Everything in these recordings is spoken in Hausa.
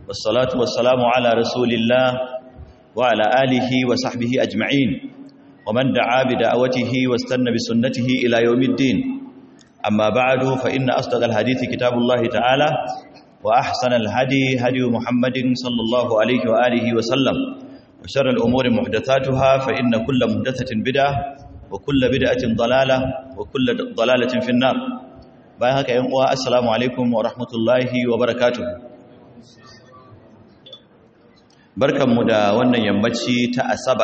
والصلاة والسلام على رسول الله وعلى آله وصحبه أجمعين ومن دعا بدعوته واستنى بسنته إلى يوم الدين أما بعد فإن أصدق الحديث كتاب الله تعالى وأحسن الهدي هدي محمد صلى الله عليه وآله وسلم وشر الأمور محدثاتها فإن كل محدثة بدعة وكل بدعة ضلالة وكل ضلالة في النار bayan haka yan uwa assalamu alaikum wa rahmatullahi wa barakatuh barkanmu da wannan yammaci ta asabar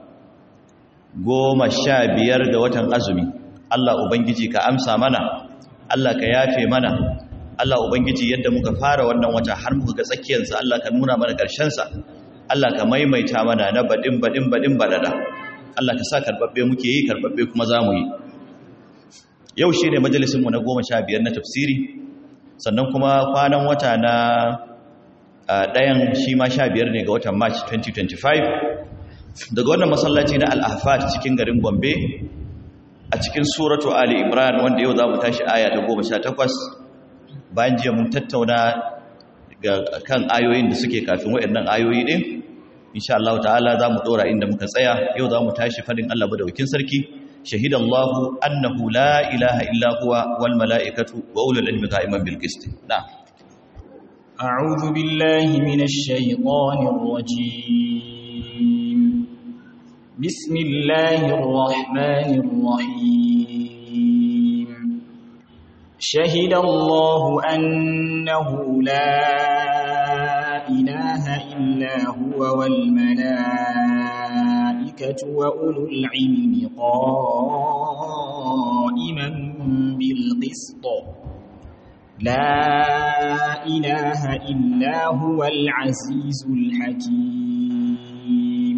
goma sha biyar ga watan azumi Allah ubangiji ka amsa mana Allah ka yafe mana Allah ubangiji yadda muka fara wannan wata har muka ga tsakiyarsa Allah ka nuna mana sa. Allah ka maimaita mana na badin badin badin badada Allah ka sa karbabbe muke yi karbabbe kuma za mu yi yau shi ne majalisinmu na goma sha biyar na tafsiri sannan kuma kwanan wata na ɗayan shi ma sha biyar ne ga watan march 2025 daga wannan masallaci na al'afat cikin garin gombe a cikin suratu ali imran wanda yau za mu tashi aya ta goma sha takwas bayan jiya mun tattauna kan ayoyin da suke kafin waɗannan ayoyi ɗin insha Allah ta'ala za mu ɗora inda muka tsaya yau za mu tashi fadin Allah madaukin sarki شهد الله أنه لا إله إلا هو والملائكة وأولو العلم قائما بالقسط نعم أعوذ بالله من الشيطان الرجيم بسم الله الرحمن الرحيم شهد الله أنه لا إله إلا هو والملائكة وأولو العلم قائما بالقسط لا إله إلا هو العزيز الحكيم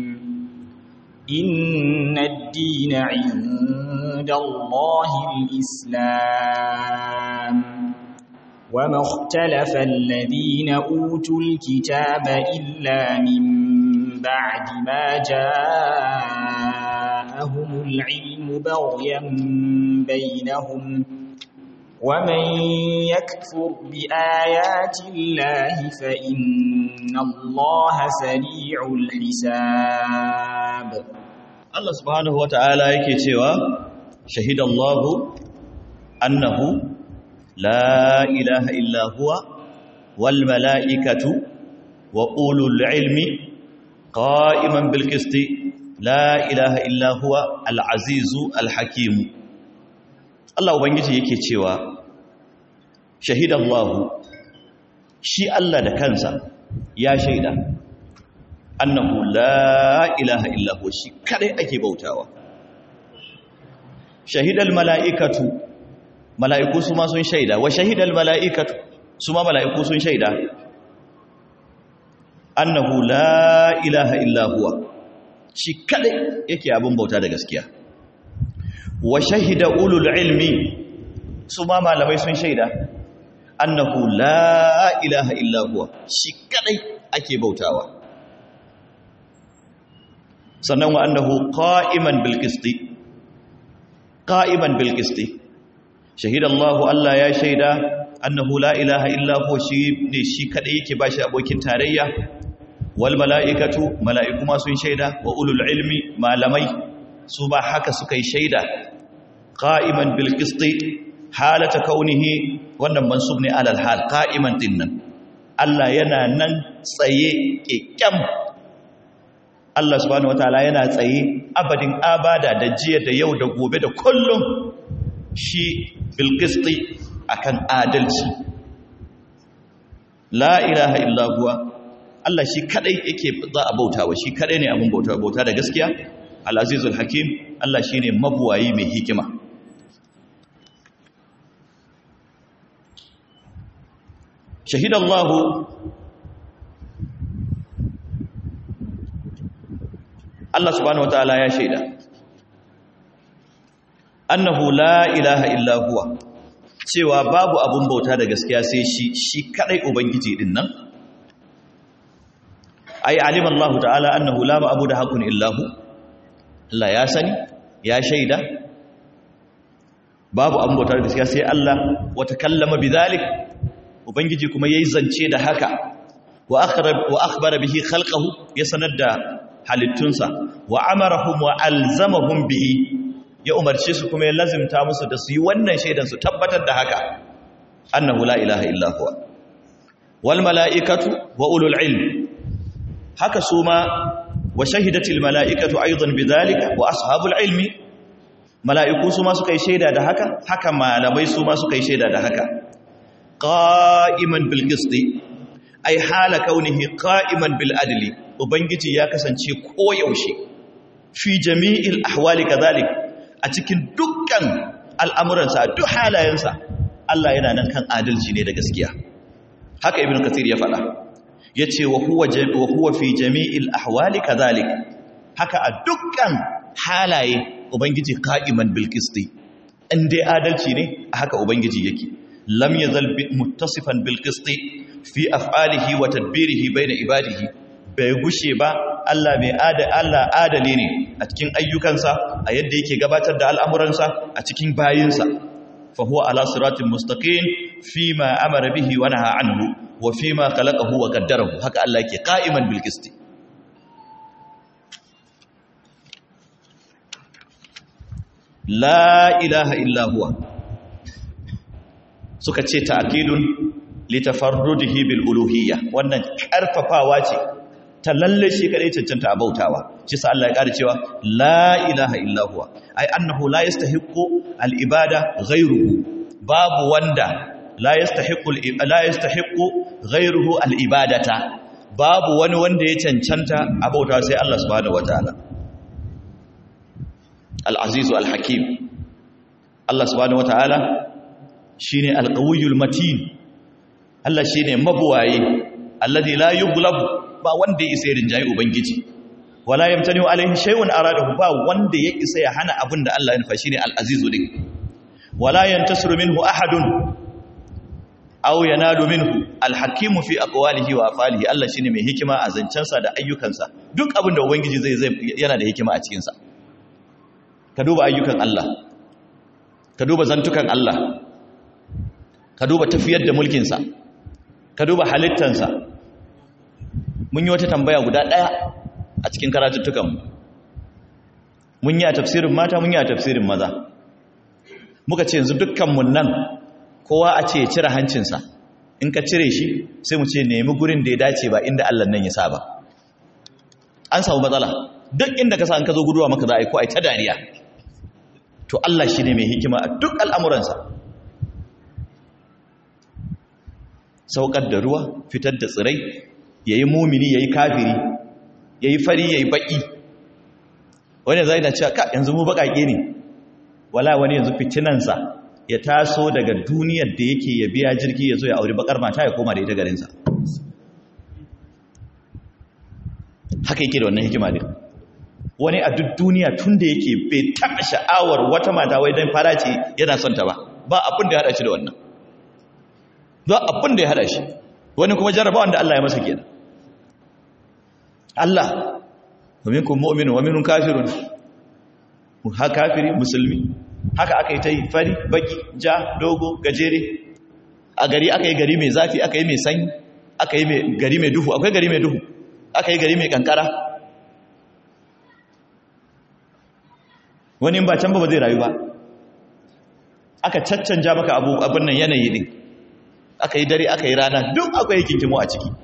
إن الدين عند الله الإسلام وما اختلف الذين أوتوا الكتاب إلا من بعد ما جاءهم العلم بغيا بينهم ومن يكفر بآيات الله فإن الله سريع الحساب الله سبحانه وتعالى yake cewa shahidallahu annahu la ilaha illa huwa wal malaikatu wa ulul ilmi qa'iman bil qisti la ilaha illa huwa al azizu al hakim Allah ubangiji yake cewa shahidallahu shi Allah da kansa ya shaida annahu la ilaha illa huwa shi kadai ake bautawa shahidal mala'ikatu mala'iku su ma sun shaida wa shahidal mala'ikatu su ma mala'iku sun shaida annahu la ilaha illa huwa shi kadai yake abin bauta da gaskiya wa shahida ulul ilmi su ma malamai sun shaida annahu la ilaha illa huwa shi kadai ake bautawa sannan wa annahu qa'iman bil qisti qa'iman bil qisti shahida Allah Allah ya shaida annahu la ilaha illa huwa shi ne shi kadai yake bashi abokin tarayya wal mala'ikatu mala'iku ma sun shaida wa ulul ilmi malamai su ba haka suka yi shaida qa'iman bil qisti halata kaunihi wannan mansub ne alal hal qa'iman dinnan Allah yana nan tsaye kekkam Allah subhanahu wataala yana tsaye abadin abada da jiya da yau da gobe da kullum shi bil qisti akan adalci la ilaha illa huwa Allah shi kadai yake za a bautawa shi kadai ne abun bauta bauta da gaskiya al-azizul hakim Allah shine mabuwayi mai hikima shahida Allah Allah subhanahu wataala ya shaida annahu la ilaha illa huwa cewa babu abun bauta da gaskiya sai shi shi kadai ubangiji din nan ai alima Allah ta'ala annahu la ma'budu haqqun illa hu Allah ya sani ya shaida babu abun bauta da gaskiya sai Allah wa takallama bidhalik ubangiji kuma yayi zance da haka wa akhrab wa akhbara bihi khalqahu ya sanar da halittunsa wa amarahum wa alzamahum bihi ya umarce su kuma ya lazimta musu da su yi wannan shaidan su tabbatar da haka annahu la ilaha illa huwa wal mala'ikatu wa ulul ilm haka su ma wa shahidatil mala'ikatu aidan bidhalika wa ashabul ilmi mala'iku su ma suka yi shaida da haka haka malamai su ma suka yi shaida da haka qa'iman bil qisti ai hala kaunihi qa'iman bil adli ubangiji ya kasance koyaushe fi jami'il ahwali kadhalik a cikin dukkan al'amuransa duk halayensa Allah yana nan kan adalci ne da gaskiya haka ibnu kathir ya faɗa yace wa huwa wa huwa fi jami'il ahwali kadhalik haka a dukkan halaye ubangiji qa'iman bil qisti in dai adalci ne haka ubangiji yake lam yazal muttasifan bil qisti fi af'alihi wa tadbirihi bayna ibadihi bai gushe ba Allah mai ada Allah adali ne a cikin ayyukansa a yadda yake gabatar da al'amuransa a cikin bayinsa fa huwa ala siratin mustaqim fi ma amara bihi wa naha anhu wa fi ma khalaqahu wa qaddarahu haka Allah yake qa'iman bil qisti la ilaha illa huwa suka ce ta'kidun litafarrudihi bil uluhiyya wannan karfafawa ce ta lalle shi kadai cancanta a bautawa shi sa Allah ya ƙara cewa la ilaha illa huwa ai annahu la yastahiqqu al ibada ghayruhu babu wanda la yastahiqqu la yastahiqqu ghayruhu al ibadata babu wani wanda ya cancanta a bautawa sai Allah subhanahu wataala al aziz al hakim Allah subhanahu wataala shine al qawiyul matin Allah shine mabuwaye alladhi la yughlabu ba wanda ya isa ya rinjaye ubangiji wala yamtani alaihi shay'un aradahu ba wanda ya isa ya hana abin da Allah ya nufa shine al-azizu din wala yantasiru minhu ahadun aw yanalu minhu al-hakimu fi aqwalihi wa afalihi Allah shine mai hikima a zancensa da ayyukansa duk abin da ubangiji zai zai yana da hikima a cikin sa ka duba ayyukan Allah ka duba zantukan Allah ka duba tafiyar da mulkin sa ka duba halittansa mun yi wata tambaya guda ɗaya a cikin karatuttukanmu mun yi a tafsirin mata mun yi a tafsirin maza muka ce yanzu dukkanmu nan kowa a ce ya cire hancinsa in ka cire shi sai mu ce nemi gurin da ya dace ba inda allah nan ya sa ba an samu matsala duk inda ka sa an ka zo guduwa maka za a yi ko a yi ta dariya to allah shi ne mai hikima a duk al'amuransa saukar da ruwa fitar da tsirai ya yi mumini ya yi kafiri ya yi fari ya yi baƙi wani zai na cewa ka yanzu mu baƙaƙe ne wala wani yanzu fitinansa ya taso daga duniyar da yake ya biya jirgi ya zo ya auri baƙar mata ya koma da ita garinsa haka yake da wannan hikima ne wani a duk duniya tun da yake bai taɓa sha'awar wata mata wai don fara ce yana son ta ba ba abin da ya haɗa shi da wannan ba abin da ya haɗa shi wani kuma jarrabawan da Allah ya masa kenan Allah wa minkum mu'minun wa minkum kafirun ha kafiri musulmi haka aka yi ta yi fari baki ja dogo gajere a gari aka yi gari mai zafi aka yi mai sanyi aka yi gari mai duhu akwai gari mai duhu aka yi gari mai kankara wani ba can ba zai rayu ba aka caccanja maka abu abin nan yanayi din aka yi dare aka yi rana duk akwai kinkimo a ciki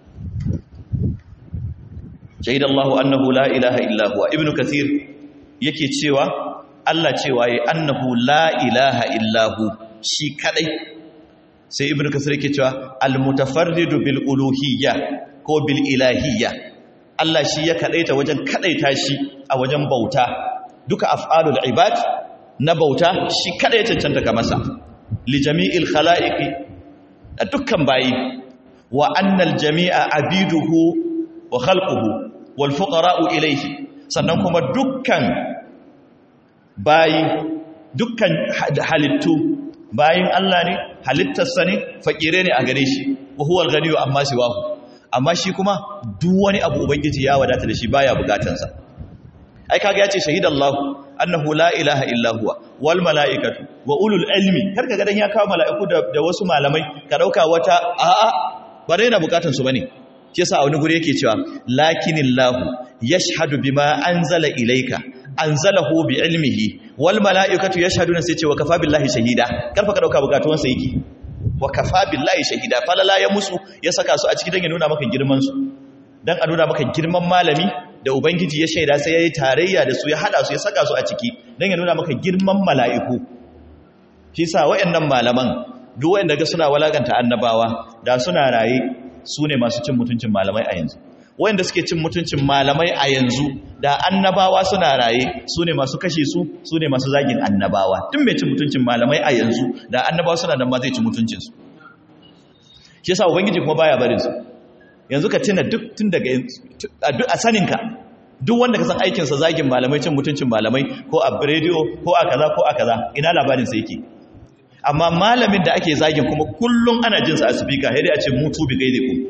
shahid Allahu annahu la ilaha illa huwa ibnu kathir yake cewa Allah cewa yayi annahu la ilaha illa hu shi kadai sai ibnu kathir yake cewa al mutafarridu bil uluhiyya ko bil ilahiyya Allah shi ya kadaita wajen kadaita shi a wajen bauta duka af'alul ibad na bauta shi kada ya cancanta ga masa li jami'il khala'iqi da dukkan bayi wa annal jami'a abiduhu wa khalquhu wal fuqara'u ilayhi sannan kuma dukkan bayi dukkan halittu bayin Allah ne halittarsa ne fakire ne a gare shi wa huwal ghaniyyu amma siwahu amma shi kuma duk wani abu ubangiji ya wadata da shi baya bukatansa ai kaga yace shahidallahu annahu la ilaha illa huwa wal malaikatu wa ulul ilmi karka ga dan ya kawo malaiku da, da wasu malamai ka dauka wata a'a ba dai na bukatun su bane shi yasa a wani guri yake cewa lakinillahu yashhadu bima anzala ilayka anzalahu bi ilmihi wal malaikatu yashhaduna sai ce wa kafa billahi shahida karfa ka dauka bukatuwan sa yake wa kafa billahi shahida falala ya musu ya saka su a ciki dan ya nuna maka girman su dan a nuna maka girman malami da ubangiji ya shaida sai yayi tarayya da su ya hada su ya saka su a ciki dan ya nuna maka girman mala'iku shi sa wayannan malaman duk wanda ga suna walaganta annabawa da suna raye su ne masu cin mutuncin malamai a yanzu wanda suke cin mutuncin malamai a yanzu da annabawa suna raye su ne masu kashe su su ne masu zagin annabawa tun mai cin mutuncin malamai a yanzu da annabawa suna nan ma zai ci mutuncinsu shi yasa ubangiji kuma baya barin su yanzu ka tuna duk tun daga a saninka duk wanda ka san aikinsa zagin malamai cin mutuncin malamai ko a rediyo ko a kaza ko a kaza ina labarinsa yake amma malamin da ake zagin kuma kullum ana jinsa a speaker sai dai a ce mutu bi gaide ku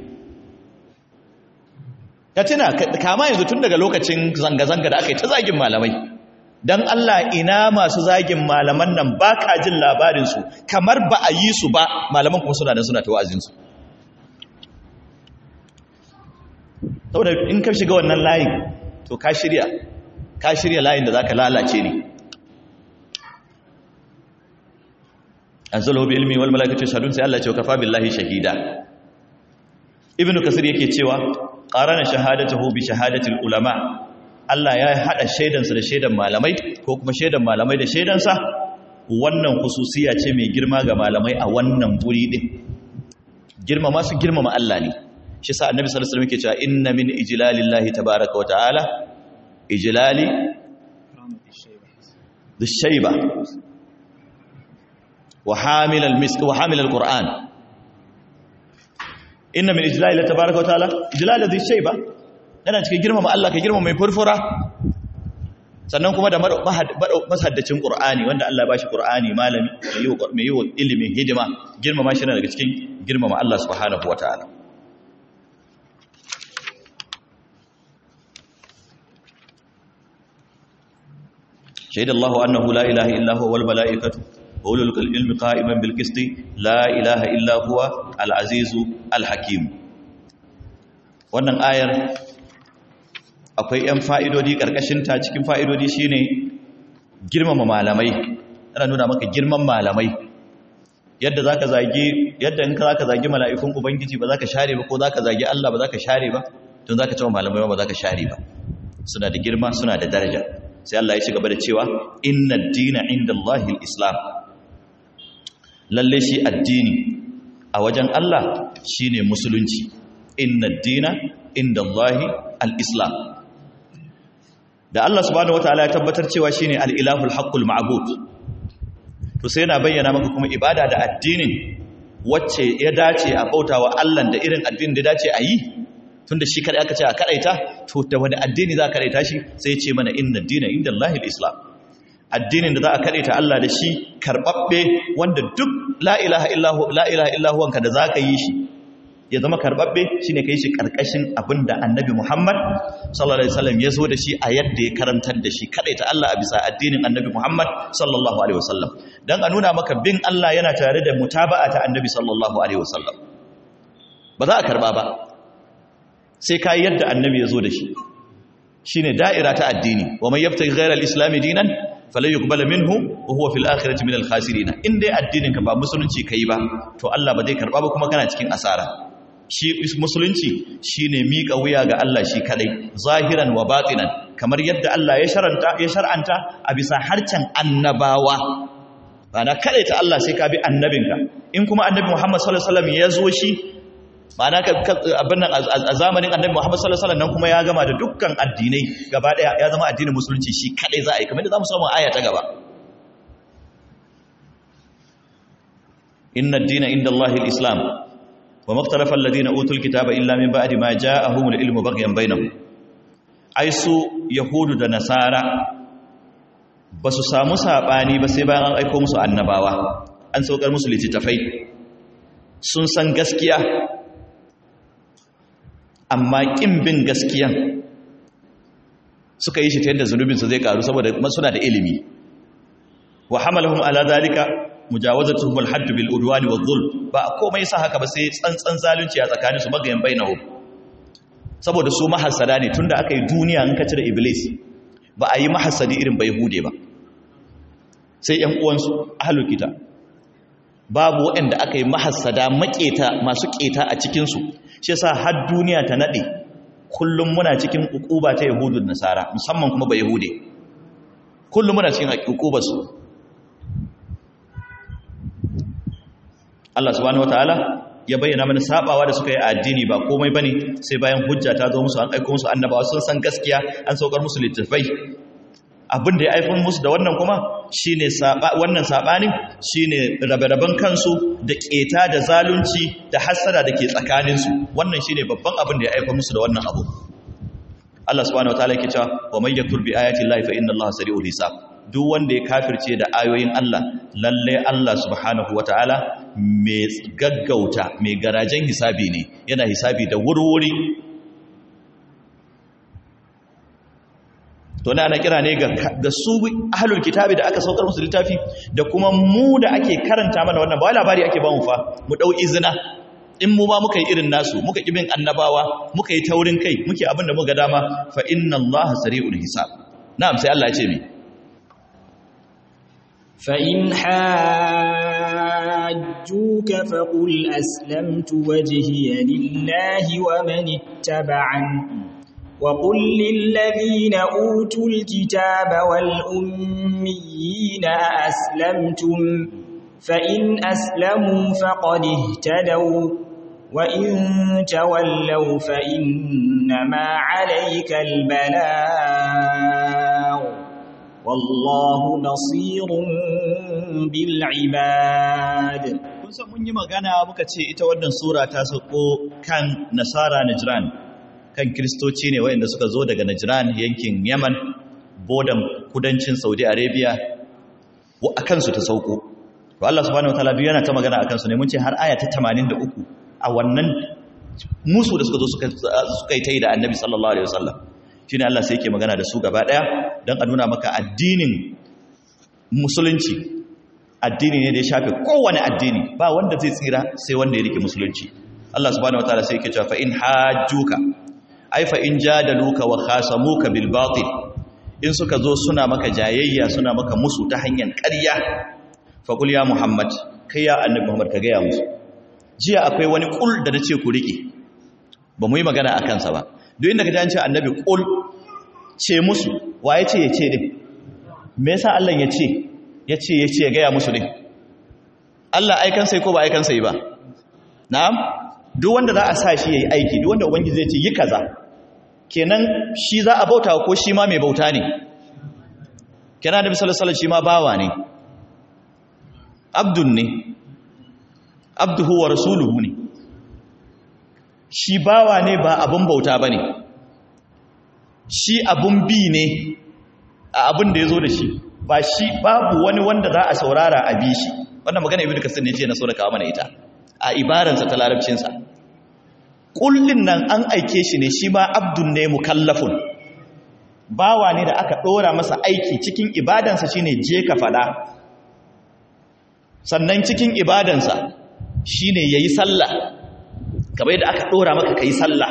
ka tuna kama yanzu tun daga lokacin zanga-zanga da aka yi ta zagin malamai don Allah ina masu zagin malaman nan ba ka jin labarinsu kamar ba a yi su ba malaman kuma suna da suna ta wa'azinsu saboda in ka shiga wannan layin to ka shirya ka shirya layin da za ka lalace ne anzalahu bi ilmi wal malaikatu yashhadun sai Allah ya ce kafa billahi shahida ibnu kasir yake cewa qarana shahadatuhu bi shahadatil ulama Allah ya hada shaidansa da shaidan malamai ko kuma shaidan malamai da shaidansa wannan hususiya ce mai girma ga malamai a wannan guri din girmama su girmama Allah ne shi sa annabi sallallahu alaihi wasallam yake cewa inna min ijlalillahi tabaaraka wa ta'ala ijlali dhishayba wa hamil al-misk wa hamil al-qur'an inna min ijlalillahi tabaaraka wa ta'ala ijlal dhishayba yana cikin girmama Allah ka girmama mai furfura sannan kuma da masaddacin qur'ani wanda Allah ya bashi qur'ani malami mai yi wa ilimin hidima girmama shi daga cikin girmama Allah subhanahu wa ta'ala شهد الله أنه لا إله إلا هو والملائكة وأولو العلم قائما بالقسط لا إله إلا هو العزيز الحكيم wannan ayar akwai 'yan fa'idodi ƙarƙashinta cikin fa'idodi shine girmama malamai ana nuna maka girman malamai yadda za ka zagi yadda in ka za ka zagi mala'ikun ubangiji ba za ka share ba ko za ka zagi Allah ba za ka share ba tun za ka cewa malamai ba za ka share ba suna da girma suna da daraja sai Allah ya ci gaba da cewa inna dina inda Allahil islam lalle shi addini a wajen Allah shine musulunci inna dina inda Allahi al-islam da Allah subhanahu wataala ya tabbatar cewa shine al-ilahul haqqul ma'bud to sai yana bayyana maka kuma ibada da addinin wacce ya dace a bautawa Allah da irin addinin da dace a yi tunda shi kadai aka ce a kadaita to da wani addini za a kadaita shi sai ce mana inna dina inda Allah islam addinin da za a kadaita Allah da shi karbabbe wanda duk la ilaha illahu la ilaha illahu wanka da zaka yi shi ya zama karbabbe shine kai shi karkashin abinda annabi Muhammad sallallahu alaihi wasallam ya zo da shi a yadda ya karantar da shi kadaita Allah a bisa addinin annabi Muhammad sallallahu alaihi wasallam dan a nuna maka bin Allah yana tare da mutaba'a ta annabi sallallahu alaihi wasallam ba za a karba ba sai ka yadda annabi ya zo da shi shi ne da'ira ta addini wa mai yabta ghairar islami dinan falai yuqbala minhu wa huwa fil akhirati minal khasirin in dai addinin ka ba musulunci kai ba to Allah ba zai karba ba kuma kana cikin asara shi musulunci shine miƙa wuya ga Allah shi kadai zahiran wa batinan kamar yadda Allah ya sharanta ya shar'anta a bisa harcen annabawa bana kadai ta Allah sai ka bi annabinka in kuma annabi Muhammad sallallahu alaihi wasallam ya zo shi ma'ana abin nan a zamanin annabi Muhammad sallallahu alaihi wasallam nan kuma ya gama da dukkan addinai gaba daya ya zama addinin musulunci shi kadai za a yi kamar da zamu samu aya ta gaba inna ad-dina inda Allah al-islam wa maktalafa alladhina utul kitaba illa min ba'di ma ja'ahum al-ilmu baghyan bainahum ai su yahudu da nasara ba su samu sabani ba sai bayan an aika musu annabawa an saukar musu littattafai sun san gaskiya amma ƙin bin gaskiyan suka yi shi ta yadda zunubinsu zai karu saboda suna da ilimi wa hamalahum ala zalika mujawazatuhum al-hadd bil udwan wa dhulm ba komai sa haka ba sai tsantsan zalunci a tsakaninsu magayan bainahum saboda su mahassada ne tunda aka yi duniya in ka cire iblis ba a yi mahassadi irin bai hude ba sai ‘yan uwansu ahalul kita babu waɗanda aka yi mahassada maƙeta masu ƙeta a cikinsu shi sa har duniya ta naɗe kullum muna cikin ƙuƙuba ta yahudun nasara musamman kuma ba yahude kullum muna cikin ƙuƙubarsu Allah subhanahu wataala ya bayyana mana sabawa da suka yi addini ba komai bane sai bayan hujja ta zo musu an aika musu annabawa sun san gaskiya an saukar musu littafai abin da ya aifin musu da wannan kuma shine wannan sabanin shine rabe-raben kansu da keta da zalunci da hasada da ke tsakaninsu wannan shine babban abin da ya aifin musu da wannan abu Allah subhanahu wataala yake cewa wa may yakfur bi ayati llahi fa inna allaha sari'ul hisab duk wanda ya kafirce da ayoyin Allah lalle Allah subhanahu wataala mai gaggauta mai garajen hisabi ne yana hisabi da wurwuri to na ana kira ne ga su ahlul kitabi da aka saukar musu littafi da kuma mu da ake karanta mana wannan ba wai labari ake ba mu fa mu dau izina in mu ba muka yi irin nasu muka kibin annabawa muka yi taurin kai muke abin da muka dama fa inna allaha sari'ul hisab na'am sai Allah ya ce mi fa in hajjuka faqul aslamtu wajhiya lillahi wa man ittaba'an وقل للذين أوتوا الكتاب والأميين أأسلمتم فإن أسلموا فقد اهتدوا وإن تولوا فإنما عليك البلاغ والله بصير بالعباد kun san mun yi magana muka ce ita wannan sura ta sauko kan nasara najran kan kristoci ne wayanda suka zo daga najran yankin yaman bodan kudancin saudi arabia a kansu ta sauko to Allah subhanahu wataala duk yana ta magana akan su ne mun ce har aya ta 83 a wannan musu da suka zo suka suka yi tai da Annabi sallallahu alaihi wasallam shine Allah sai yake magana da su gaba daya dan a nuna maka addinin musulunci addini ne da ya shafe kowane addini ba wanda zai tsira sai wanda ya rike musulunci Allah subhanahu wataala sai yake cewa fa in hajjuka ai fa in jadaluka wa khasamuka bil batil in suka zo suna maka jayayya suna maka musu ta hanyar ƙarya faƙul ya muhammad kai ya annabi muhammad ka gaya musu jiya akwai wani ƙul da na ce ku riƙe ba mu yi magana a kansa ba duk inda ka ji annabi ƙul ce musu wa ya ce ya ce din me yasa allah ya ce ya ce ya ce ya gaya musu din allah aikan sai ko ba aikan sai ba na'am duk wanda za a sa shi ya yi aiki duk wanda ubangiji zai ce yi kaza kenan shi za a bauta ko shi ma mai bauta ne kenan da misalin shi ma bawa ne abdun ne abduhu wa rasuluhu ne shi bawa ne ba abun bauta ba ne shi abun bi ne a abun da ya zo da shi ba shi babu wani wanda za a saurara a bi shi wannan magana ibi da kasar ne ce na so da kawo mana ita a ibaransa ta larabcinsa kullin nan an aike shi ne shi ma abdun ne mukallafun bawa ne da aka ɗora masa aiki cikin ibadansa shine je ka faɗa sannan cikin ibadansa shine yayi sallah kamar yadda aka dora maka kai sallah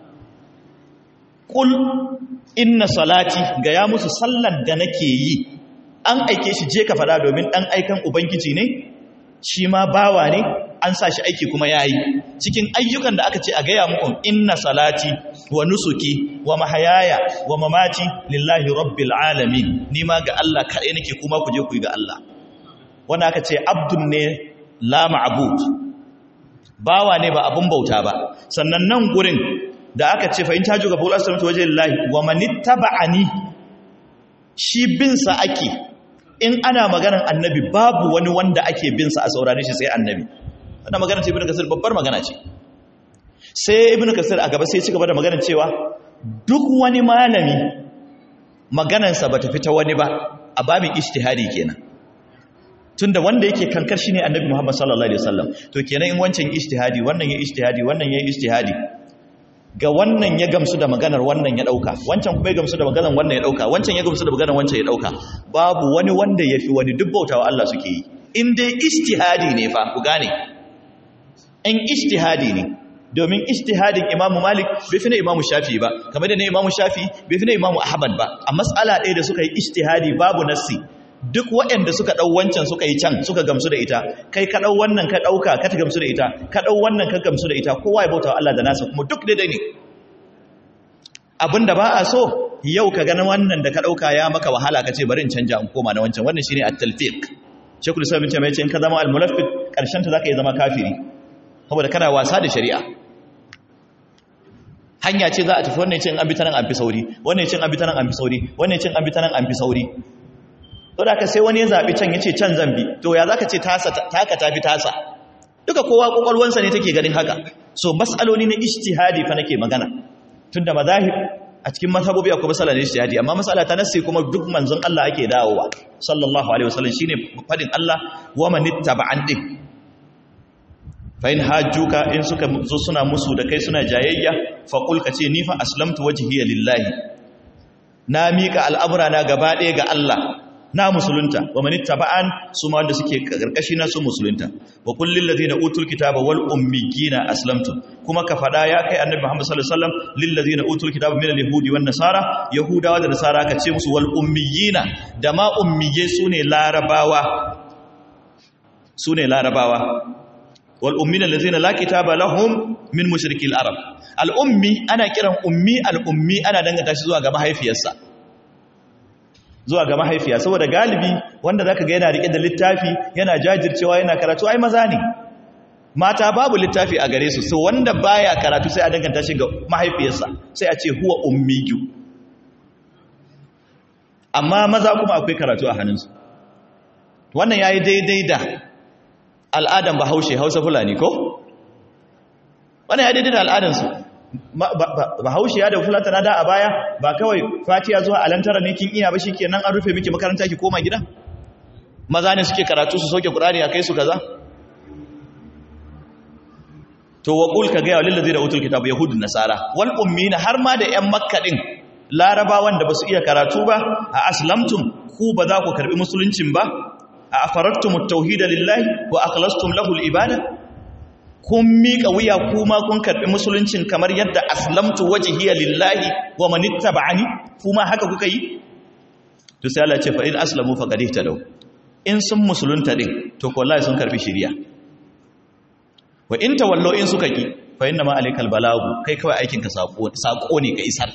kul inna salati ga ya musu sallar da nake yi an aike shi je ka fada domin dan aikan ubangiji ne shi ma bawa ne an sa shi aiki kuma yayi cikin ayyukan da aka ce a gaya muku inna salati wa nusuki wa mahayaya wa mamati lillahi rabbil alamin ni ma ga Allah kaɗai nake kuma ku je ku yi ga Allah wanda aka ce abdun ne la ma'bud bawa ne ba abun bauta ba sannan nan gurin da aka ce fa in taju ga bulu aslamtu waje lillahi wa man ittaba'ani shi bin sa ake in ana maganar annabi babu wani wanda ake bin sa a saurare shi sai annabi wannan magana ce ibnu kasir babbar magana ce sai ibnu kasir a gaba sai ci gaba da maganar cewa duk wani malami maganarsa bata fita wani ba a babin ijtihadi kenan tunda wanda yake kankar shi ne annabi Muhammad sallallahu alaihi wasallam to kenan in wancan ijtihadi wannan ya ijtihadi wannan ya ijtihadi ga wannan ya gamsu da maganar wannan ya dauka wancan kuma ya gamsu da maganar wannan ya dauka wancan ya gamsu da maganar wancan ya dauka babu wani wanda yafi wani duk bautawa Allah suke yi in dai ijtihadi ne fa ku gane in ijtihadi ne domin ijtihadin Imam Malik bai fi na Imam Shafi ba kamar da na Imam Shafi bai fi na Imam Ahmad ba a matsala ɗaya da suka yi ijtihadi babu nassi duk waɗanda suka ɗau wancan suka yi can suka gamsu da ita kai ka ɗau wannan ka ɗauka ka gamsu da ita ka ɗau wannan ka gamsu da ita kowa ya bauta wa Allah da nasa kuma duk daidai ne abinda ba a so yau ka gani wannan da ka ɗauka ya maka wahala ka ce bari in canja in koma na wancan wannan shine at-talfiq shekul islam bin ce in ka zama al-mulaffiq karshen ta zaka yi zama kafiri saboda kana wasa da shari'a hanya ce za a tafi wannan cin an bi ta nan an fi sauri wannan cin an bi ta nan an fi sauri wannan cin an bi ta nan an fi sauri to da ka sai wani ya zabi can yace can zan bi to ya zaka ce tasa taka tafi tasa duka kowa kokolwansa ne take ganin haka so mas'aloli na ijtihadi fa nake magana tunda mazahib a cikin mazhabobi akwai masala ne ijtihadi amma masala ta nassi kuma duk manzon Allah ake dawowa sallallahu alaihi wasallam shine fadin Allah wa man ittaba'an din fa in hajjuka in suka zo suna musu da kai suna jayayya fa qul ka ce ni fa aslamtu wajhiya lillahi na mika al'amura na gaba ɗaya ga Allah na musulunta wa man ittaba'an su ma wanda suke karkashi na su musulunta wa kullil ladina utul kitaba wal ummiyina aslamtu kuma ka fada ya kai annabi Muhammad sallallahu alaihi wasallam lil ladina utul kitaba min al yahudi wan nasara yahudawa da nasara ka ce musu wal ummiyina da ma ummiye sune larabawa sune larabawa wal ummina allazina la kitaba lahum min mushrikil arab al ummi ana kiran ummi al ummi ana danganta shi zuwa ga mahaifiyarsa zuwa ga mahaifiya saboda galibi wanda zaka ga yana rike da littafi yana jajircewa yana karatu ai maza ne mata babu littafi a gare su so wanda baya karatu sai a danganta shi ga mahaifiyarsa sai a ce huwa ummiyu amma maza kuma akwai karatu a hannunsu wannan yayi daidai da al'adan bahaushe hausa fulani ko wannan ya daidai da al'adansu bahaushe ya da fulatana da a baya ba kawai fatiya zuwa alantara ne kin iya ba shi kenan an rufe miki makaranta ki koma gida maza ne suke karatu su soke qur'ani a kai su kaza to wa qul ka ga ya lillazi da utul kitab yahud nasara wal ummina har ma da yan makka din larabawan da basu iya karatu ba a aslamtum ku ba za ku karbi musuluncin ba a afarattumut tauhida lillahi wa akhlastum lahu al ibada kun miƙa wuya kuma kun karɓi musuluncin kamar yadda aslamtu wajhiya lillahi wa man ittaba'ani kuma haka kuka yi to sai Allah ce fa in aslamu faqad ihtadaw in sun musulunta din to ko wallahi sun karɓi shiriya wa in tawallo in suka ki fa inna ma alaykal balagu kai kawai aikin ka sako sako ne ka isar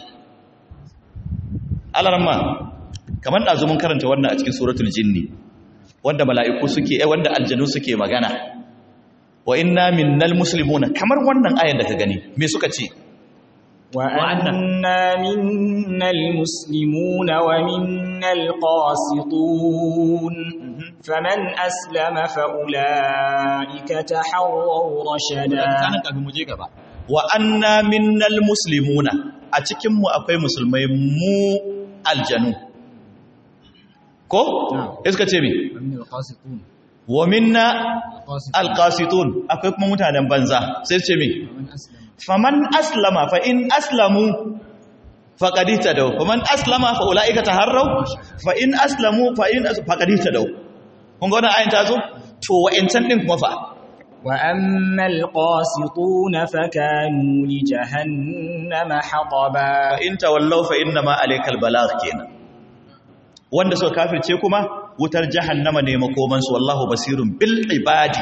alarma kamar dazu mun karanta wannan a cikin suratul jinni wanda mala'iku suke eh wanda aljanu suke magana wa inna minnal muslimuna kamar wannan ayan da ka gani me suka ce wa anna minnal muslimuna wa minnal qasitun faman aslama fa ulaika tahawwaw rashada kana kafin mu je gaba wa anna minnal muslimuna a cikin mu akwai musulmai mu aljanu ko iska ce me wa minna alqasitun akwai kuma mutanen banza sai ce me faman aslama fa in aslamu faqad tadaw faman aslama fa ulaika taharraw fa in aslamu fa in faqad tadaw kun ga wannan ayin ta zo to wa'ancan din kuma fa wa ammal qasitun fa kanu li jahannama hataba fa in tawallaw fa inna ma alaykal balagh kenan wanda suka kafirce kuma wutar jahannama ne makomansu wallahu basirun bil ibadi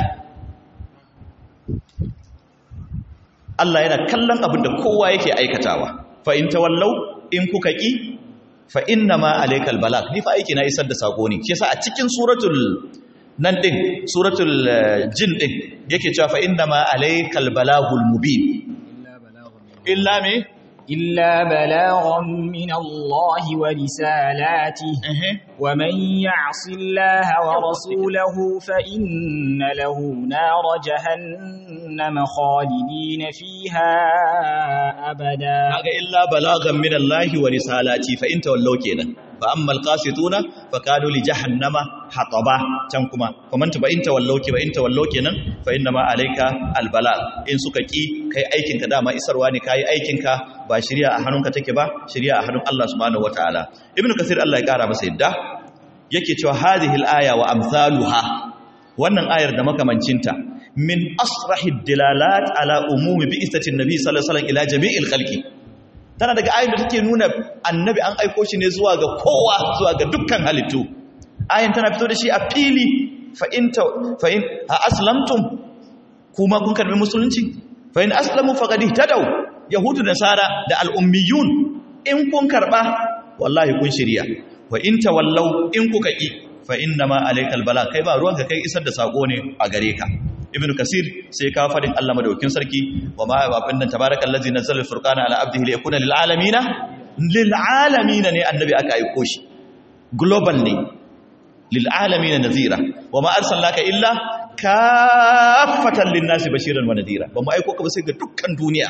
Allah yana kallon abin da kowa yake aikatawa fa in tawallau in kuka ki fa inna ma alaykal balag ni fa aiki na isar da sako ne shi yasa a cikin suratul nan din suratul jin din yake cewa fa inna ma alaykal balagul mubin illa me إلا بلاغا من الله ورسالاته ومن يعص الله ورسوله فإن له نار جهنم خالدين فيها أبدا إلا بلاغا من الله ورسالاته فإن تولوا كينا فأما القاسطون فكانوا لجهنم حطبا تنكما فمن تبا إن تولوا كي وإن تولوا كينا فإنما عليك البلاغ إن سككي كي أيكنك داما إسرواني كي أيكنك ba shirya a hannunka take ba shirya a hannun Allah subhanahu wataala ibnu kasir Allah ya kara masa yadda yake cewa hadhihi al-aya wa amsaluha wannan ayar da makamancinta min asrahi dilalat ala umumi bi istatin nabi sallallahu alaihi wasallam ila jami'il khalqi tana daga ayin da take nuna annabi an aiko shi ne zuwa ga kowa zuwa ga dukkan halittu ayin tana fito da shi a fili fa in fa in a aslamtum kuma kun karbi musulunci fa in aslamu faqad ihtadaw yahudu da nasara da al-ummiyun in kun karba wallahi kun shirya wa in tawallau in kuka yi fa inna ma alaikal bala kai ba ruwanka kai isar da sako ne a gare ka ibnu kasir sai ka fadin Allah madaukin sarki wa ma abin nan tabarakallazi nazzala al-furqana ala abdihi liyakuna lil alamin lil alamin ne annabi aka aiko shi global ne lil alamin nazira wa ma arsalnaka illa kaffatan lin nasi bashiran wa nadira ba mu aiko ka ba sai ga dukkan duniya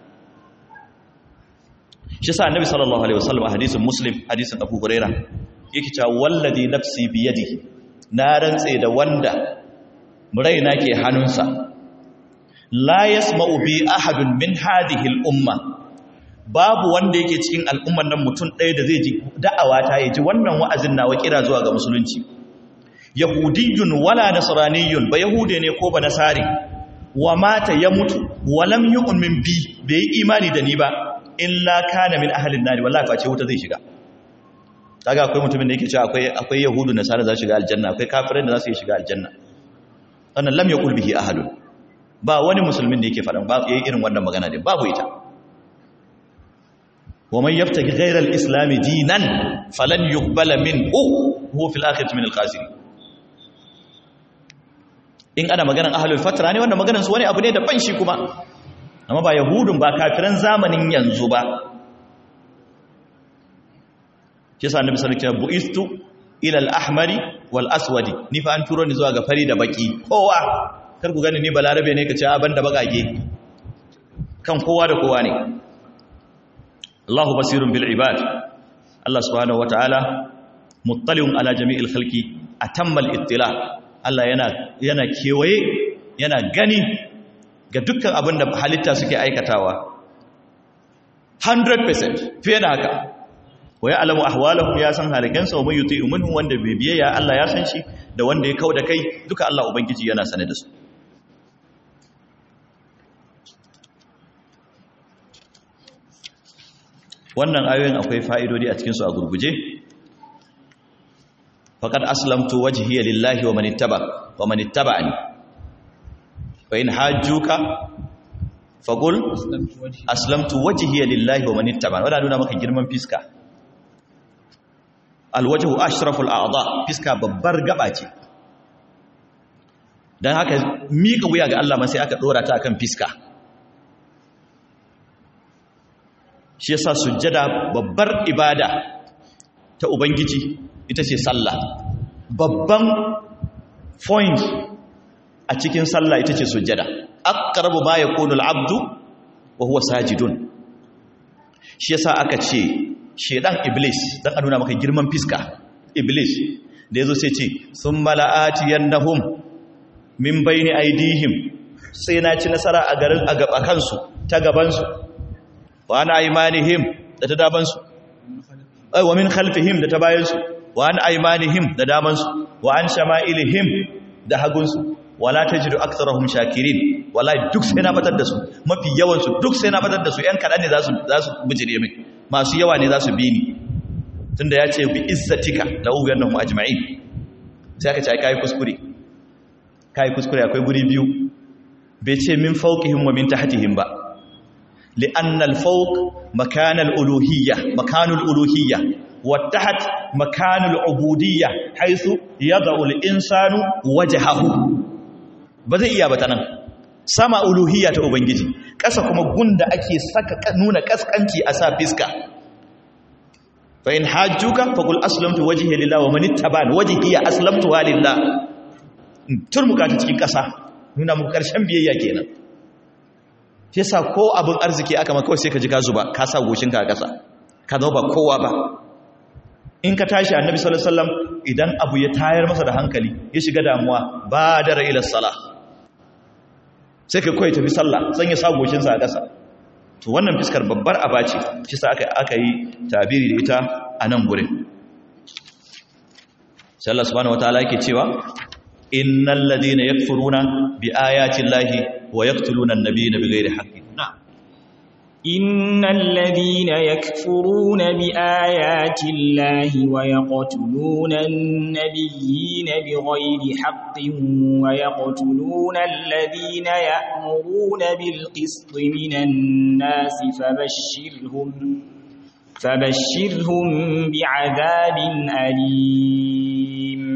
shi sa annabi sallallahu alaihi wasallam a hadisin muslim hadisin abu huraira yake cewa wallazi nafsi biyadihi na rantse da wanda raina ke hannunsa la yasma'u bi ahadun min hadhihi al-umma babu wanda yake cikin al'umman nan mutum ɗaya da zai ji da'awa ta ya ji wannan wa'azin nawa kira zuwa ga musulunci yahudiyyun wala nasraniyyun ba yahude ne ko ba nasari wa mata ya mutu wa lam yu'min bi bai imani da ni ba illa kana min ahlin nari wallahi face wuta zai shiga kaga akwai mutumin da yake cewa akwai akwai yahudu nasara za su shiga aljanna akwai kafirai da za su shiga aljanna wannan lam yaqul bihi ahadun ba wani musulmin da yake faɗan ba yayi irin wannan magana din babu ita wa man yabtaghi ghayra al-islam dinan falan yuqbala minhu huwa fil akhirati min al-khasirin in ana maganar ahlul fatra ne wannan maganar su wani abu ne da ban shi kuma amma ba yahudun ba kafiran zamanin yanzu ba kisa annabi sallallahu alaihi wasallam buistu ila al-ahmari wal aswadi ni fa an turo ni zuwa ga fari da baki kowa kar ku gani ni balarabe ne kace a banda bagage kan kowa da kowa ne Allahu basirun bil ibad Allah subhanahu wataala muttali'un ala jami'il khalqi atammal ittila Allah yana yana kewaye yana gani ga dukkan abin da halitta suke aikatawa 100% fiye da haka wa ya alamu ahwalahum ya san halikansa wa mai yuti minhum wanda bai biyayya Allah ya san shi da wanda ya kauda kai duka Allah ubangiji yana sane da su wannan ayoyin akwai fa'idodi a cikin su a gurguje faqad aslamtu wajhiya lillahi wa man ittaba wa man ittaba'ani wa in hajjuka faqul aslamtu wajhiya lillahi wa man ittaba'ani wanda nuna maka girman fiska alwajhu ashraful a'dha fiska babbar gaba ce dan haka mika wuya ga Allah ma sai aka dora ta akan fiska shi yasa sujjada babbar ibada ta ubangiji ita ce sallah babban point a cikin sallah ita ce sujjada aqrabu ma yakunu al-abdu wa huwa sajidun shi yasa aka ce shedan iblis dan a nuna maka girman fiska iblis da yazo sai ce thumma la'atiyannahum min bayni aydihim sai na ci nasara a garin a gaba kansu ta gaban su wa ana aymanihim da ta daban su ai wa min khalfihim da ta bayan su wa an aymanihim da daman su wa an shama'ilihim da hagun su wala tajidu aktharahum shakirin wallahi duk sai na batar da su mafi yawan su duk sai na batar da su yan kadan ne za su za su bijire min masu yawa ne za su bi ni tunda ya ce bi izzatika la ughannahum ajma'in sai aka ce kai kuskure kai kuskure akwai guri biyu bai ce min fawqihim wa min tahtihim ba li'anna al-fawq makan al-uluhiyya makan al-uluhiyya wa taht makan al-ubudiyya haythu yad'u al-insanu wajhahu ba zai iya ba ta nan sama uluhiyya ta ubangiji ƙasa kuma gunda ake saka nuna kaskanci a sa fiska fa in hajjuka fa qul aslamtu wajhi lillahi wa man ittaba'ani wajhi aslamtu lillah turmuka ta cikin ƙasa nuna muku ƙarshen biyayya kenan shi yasa ko abin arziki aka maka sai ka ji ka zuba ka sa goshinka a ƙasa ka zama ba kowa ba in ka tashi annabi sallallahu alaihi wasallam idan abu ya tayar masa da hankali ya shiga damuwa ba da ila salah sai ka koyi tafi sallah san ya sa goshinsa a ƙasa to wannan fiskar babbar aba ce shi sa aka aka yi tabiri da ita a nan gurin sai Allah subhanahu wataala yake cewa innal ladina yakfuruna bi ayati llahi wa yaqtuluna an-nabiyina bighairi haqqin na'am إن الذين يكفرون بآيات الله ويقتلون النبيين بغير حق ويقتلون الذين يأمرون بالقسط من الناس فبشرهم فبشرهم بعذاب أليم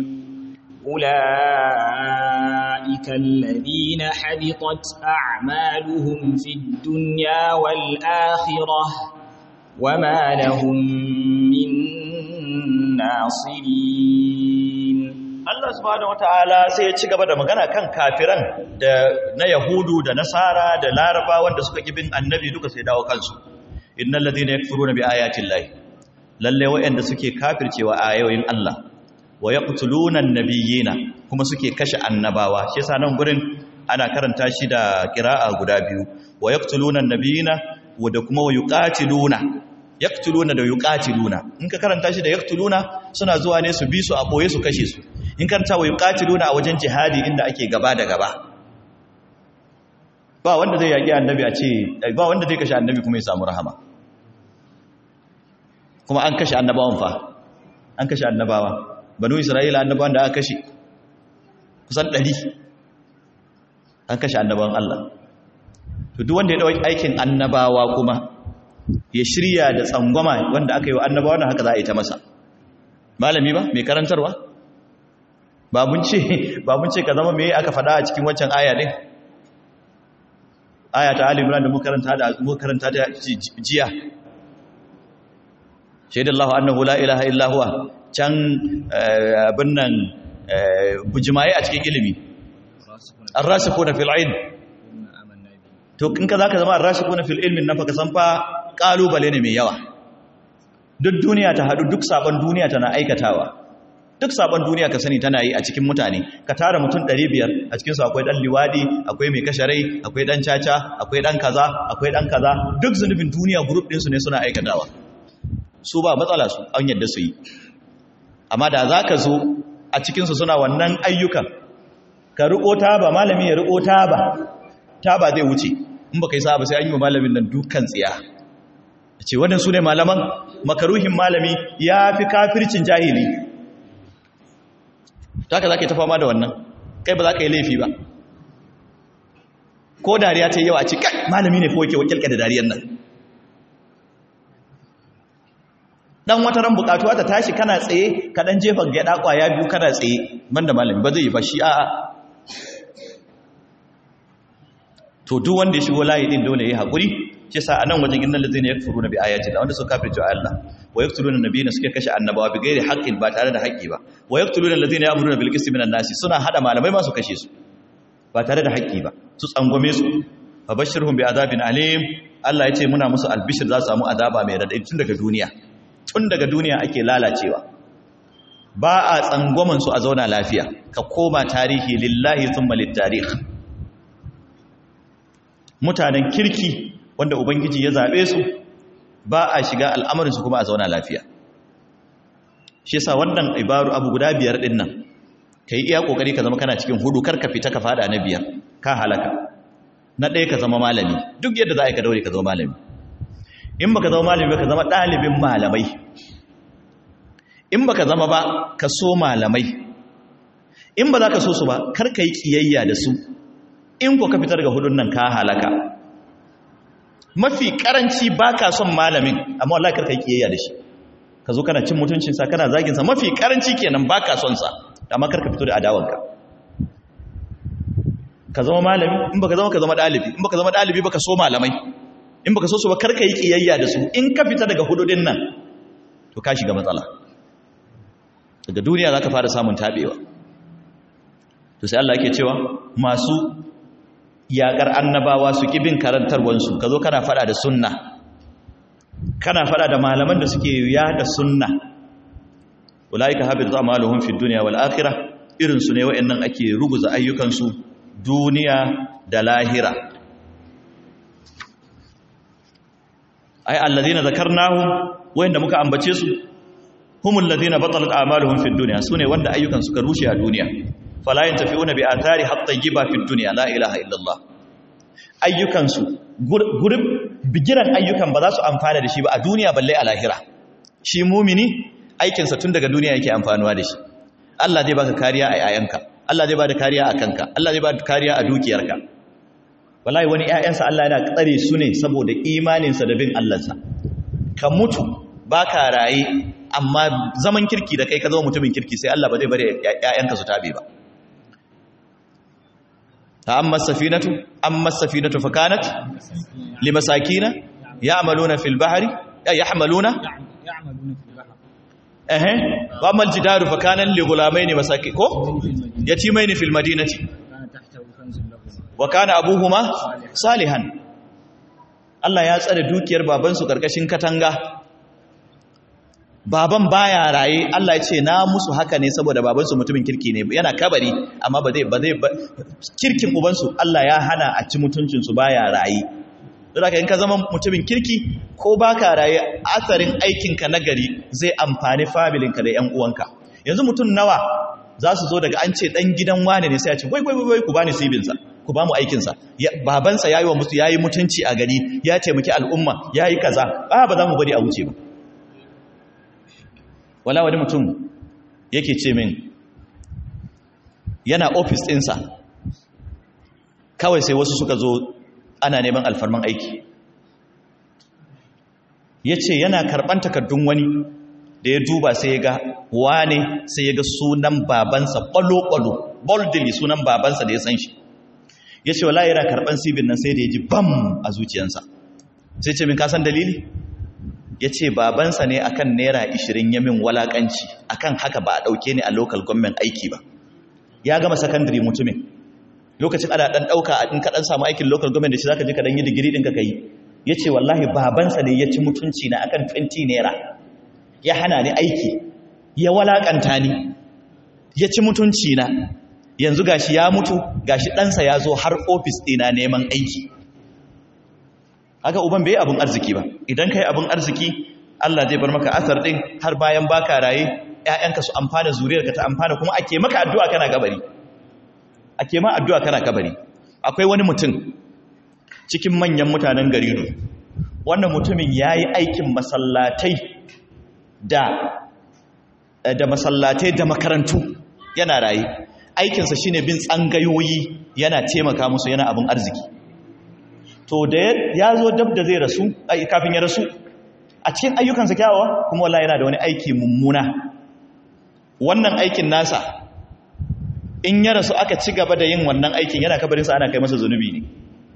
أولئك الذين حبطت أعمالهم في الدنيا والآخرة وما لهم من ناصرين Allah subhanahu wataala sai ya ci gaba da magana kan kafiran da na Yahudu da Nasara da Laraba wanda suka ki bin annabi duka sai dawo kansu innal ladina yakfuruna bi ayati llahi lalle wayanda suke kafircewa ayoyin Allah wa yaqtuluna an-nabiyina kuma suke kashe annabawa shi yasa nan gurin ana karanta shi da qira'a guda biyu wa yaqtuluna an-nabiyina wa da kuma wa yuqatiluna yaqtuluna da yuqatiluna in ka karanta shi da yaqtuluna suna zuwa ne su bi su a boye su kashe su in karanta wa yuqatiluna a wajen jihadi inda ake gaba da gaba ba wanda zai yaki annabi a ce ba wanda zai kashe annabi kuma ya samu rahama kuma an kashe annabawan fa an kashe annabawa banu isra'ila annabawan da aka kashe kusan ɗari an kashe annabawan Allah to duk wanda ya ɗauki aikin annabawa kuma ya shirya da tsangwama wanda aka yi wa annabawa na haka za a yi ta masa malami ba mai karantarwa babun ce babun ce ka zama me aka faɗa a cikin waccan aya ɗin aya ta Ali Imran da muka karanta da muka karanta ta jiya shaidallahu annahu la ilaha illa huwa can abin nan bujimaye a cikin ilimi ar-rasikuna fil ilm to in ka zaka zama ar-rasikuna fil ilmi nan fa ka san fa kalubale ne mai yawa duk duniya ta hadu duk sabon duniya tana aikatawa duk sabon duniya ka sani tana yi a cikin mutane ka tara mutum 500 a cikin su akwai dan liwadi akwai mai kasharai akwai dan caca akwai dan kaza akwai dan kaza duk zunubin duniya group din su ne suna aikatawa su ba matsala su an yadda su yi amma da za ka zo a cikinsu suna wannan ayyukan ka riƙo taba malami ya riƙo taba taba zai wuce in ba ka yi saba sai an yi wa malamin nan dukkan tsiya ce waɗansu ne malaman makaruhin malami ya fi kafircin jahili ta ka za ka yi ta fama da wannan kai ba za ka yi laifi ba ko dariya ta yi yawa a ce kai malami ne ko yake wakilka da dariyar nan dan wata ran bukatuwa ta tashi kana tsaye ka dan jefa gyada kwaya biyu kana tsaye banda malami ba zai yi ba shi a'a to duk wanda ya shigo layi din dole yayi hakuri shi sa anan wajen innal ladzina yakfuruna bi ayati Allah wanda suka kafirce Allah wa yaqtuluna nabiyina suke kashe annabawa bi ghairi haqqin ba tare da haƙƙi ba wa yaqtuluna alladzina ya'muruna bil qisti minan nasi suna hada malamai ma su kashe su ba tare da haƙƙi ba su tsangwame su fabashirhum bi azabin alim Allah ya ce muna musu albishir za su samu azaba mai radadi tun daga duniya tun daga duniya ake lalacewa ba a tsangwaman su a zauna lafiya ka koma tarihi lillahi thumma littarikh mutanen kirki wanda ubangiji ya zabe su ba a shiga al'amarin su kuma a zauna lafiya shi yasa wannan ibaru abu guda biyar din nan kai iya kokari ka zama kana cikin hudu kar ka fita ka fada na biyar ka halaka na ɗaya ka zama malami duk yadda za a yi ka daure ka zama malami in baka zama malami ba ka zama ɗalibin malamai in baka zama ba ka so malamai in ba za ka so su ba kar ka yi ƙiyayya da su in ko ka fitar ga hudun nan ka halaka mafi karanci ba ka son malamin amma wallahi kar ka yi ƙiyayya da shi ka zo kana cin mutuncinsa kana zaginsa mafi karanci kenan ba ka son sa amma kar ka fito da adawanka ka zama malami in baka zama ka zama dalibi in baka zama dalibi baka so malamai in baka so su ba karka yi kiyayya da su in ka fita daga hududin nan to ka shiga matsala daga duniya zaka fara samun tabewa to sai Allah yake cewa masu yakar annabawa su kibin karantarwan su kazo kana fada da sunna kana fada da malaman da suke yada sunna ulaika habitu amaluhum fid dunya wal akhirah irin su ne wayannan ake ruguza ayyukan su duniya da lahira ai allazina zakarnahum wanda muka ambace su humul ladina batalat a'maluhum fid dunya sune wanda ayyukan suka rushe a duniya fala yantafi'una bi athari hatta yiba fi dunya la ilaha illallah ayyukansu gurin bigiran ayyukan ba za su amfana da shi ba a duniya balle a lahira shi mumini aikinsa tun daga duniya yake amfanuwa da shi Allah zai baka kariya a yayanka Allah zai bada kariya a kanka Allah zai bada kariya a dukiyarka wallahi wani ƴaƴansa Allah yana tsare su ne saboda imaninsa da bin Allahnsa ka mutu baka raye amma zaman kirki da kai ka zama mutumin kirki sai Allah ba zai bari ƴaƴanka su tabe ba amma safinatu amma safinatu fa kanat limasakina ya'maluna fil bahri yahmaluna eh wa amal jidaru fa kana li ghulamaini masaki ko yatimaini fil madinati wa kana abuhuma salihan Allah ya tsare dukiyar babansu karkashin katanga baban baya raye Allah ya ce na musu haka ne saboda babansu mutumin kirki ne yana kabari amma ba zai ba zai kirkin ubansu Allah ya hana a ci mutuncin su baya raye don haka in ka zama mutumin kirki ko baka raye asarin aikinka na gari zai amfani familinka da yan uwanka yanzu mutum nawa za su zo daga an ce dan gidan wane ne sai ya ce wai wai wai ku bani sibinsa ku ba mu aikinsa babansa ya yi wa musu ya yi mutunci a gari ya taimaki al'umma ya yi kaza ba ba za mu bari a wuce ba wala wani mutum yake ce min yana ofis ɗinsa kawai sai wasu suka zo ana neman alfarman aiki ya ce yana karɓan takardun wani da ya duba sai ya ga wane sai ya ga sunan babansa ƙwalo-ƙwalo boldly sunan babansa da ya san shi ya ce wala yana karɓan sibin nan sai da ya ji bam a zuciyansa sai ce min kasan dalili ya ce babansa ne akan naira ishirin ya min walakanci akan haka ba a ɗauke ni a local government aiki ba ya gama secondary mutumin lokacin ana ɗan ɗauka a ɗin kaɗan samu aikin local government da shi za ka je ka ɗan yi digiri ɗin ka kai ya ce wallahi babansa ne ya ci mutunci na akan 20 naira ya hana ni aiki ya walakanta ni ya ci mutunci na yanzu gashi ya mutu gashi ɗansa ya zo har ofis ɗina neman aiki haka uban bai abin arziki ba idan kai abin arziki Allah zai bar maka asar din har bayan baka raye ƴaƴanka su amfana zuriyarka ta amfana kuma ake maka addu'a kana kabari ake ma addu'a kana kabari akwai wani mutum cikin manyan mutanen gari ne wannan mutumin yayi aikin masallatai da da masallatai da makarantu yana raye aikinsa shine bin tsangayoyi yana taimaka musu yana abin arziki to da ya zo dab da zai rasu kafin ya rasu a cikin ayyukansa kyawawa kuma wallahi yana da wani aiki mummuna wannan aikin nasa in ya rasu aka ci gaba da yin wannan aikin yana kabarinsa ana kai masa zunubi ne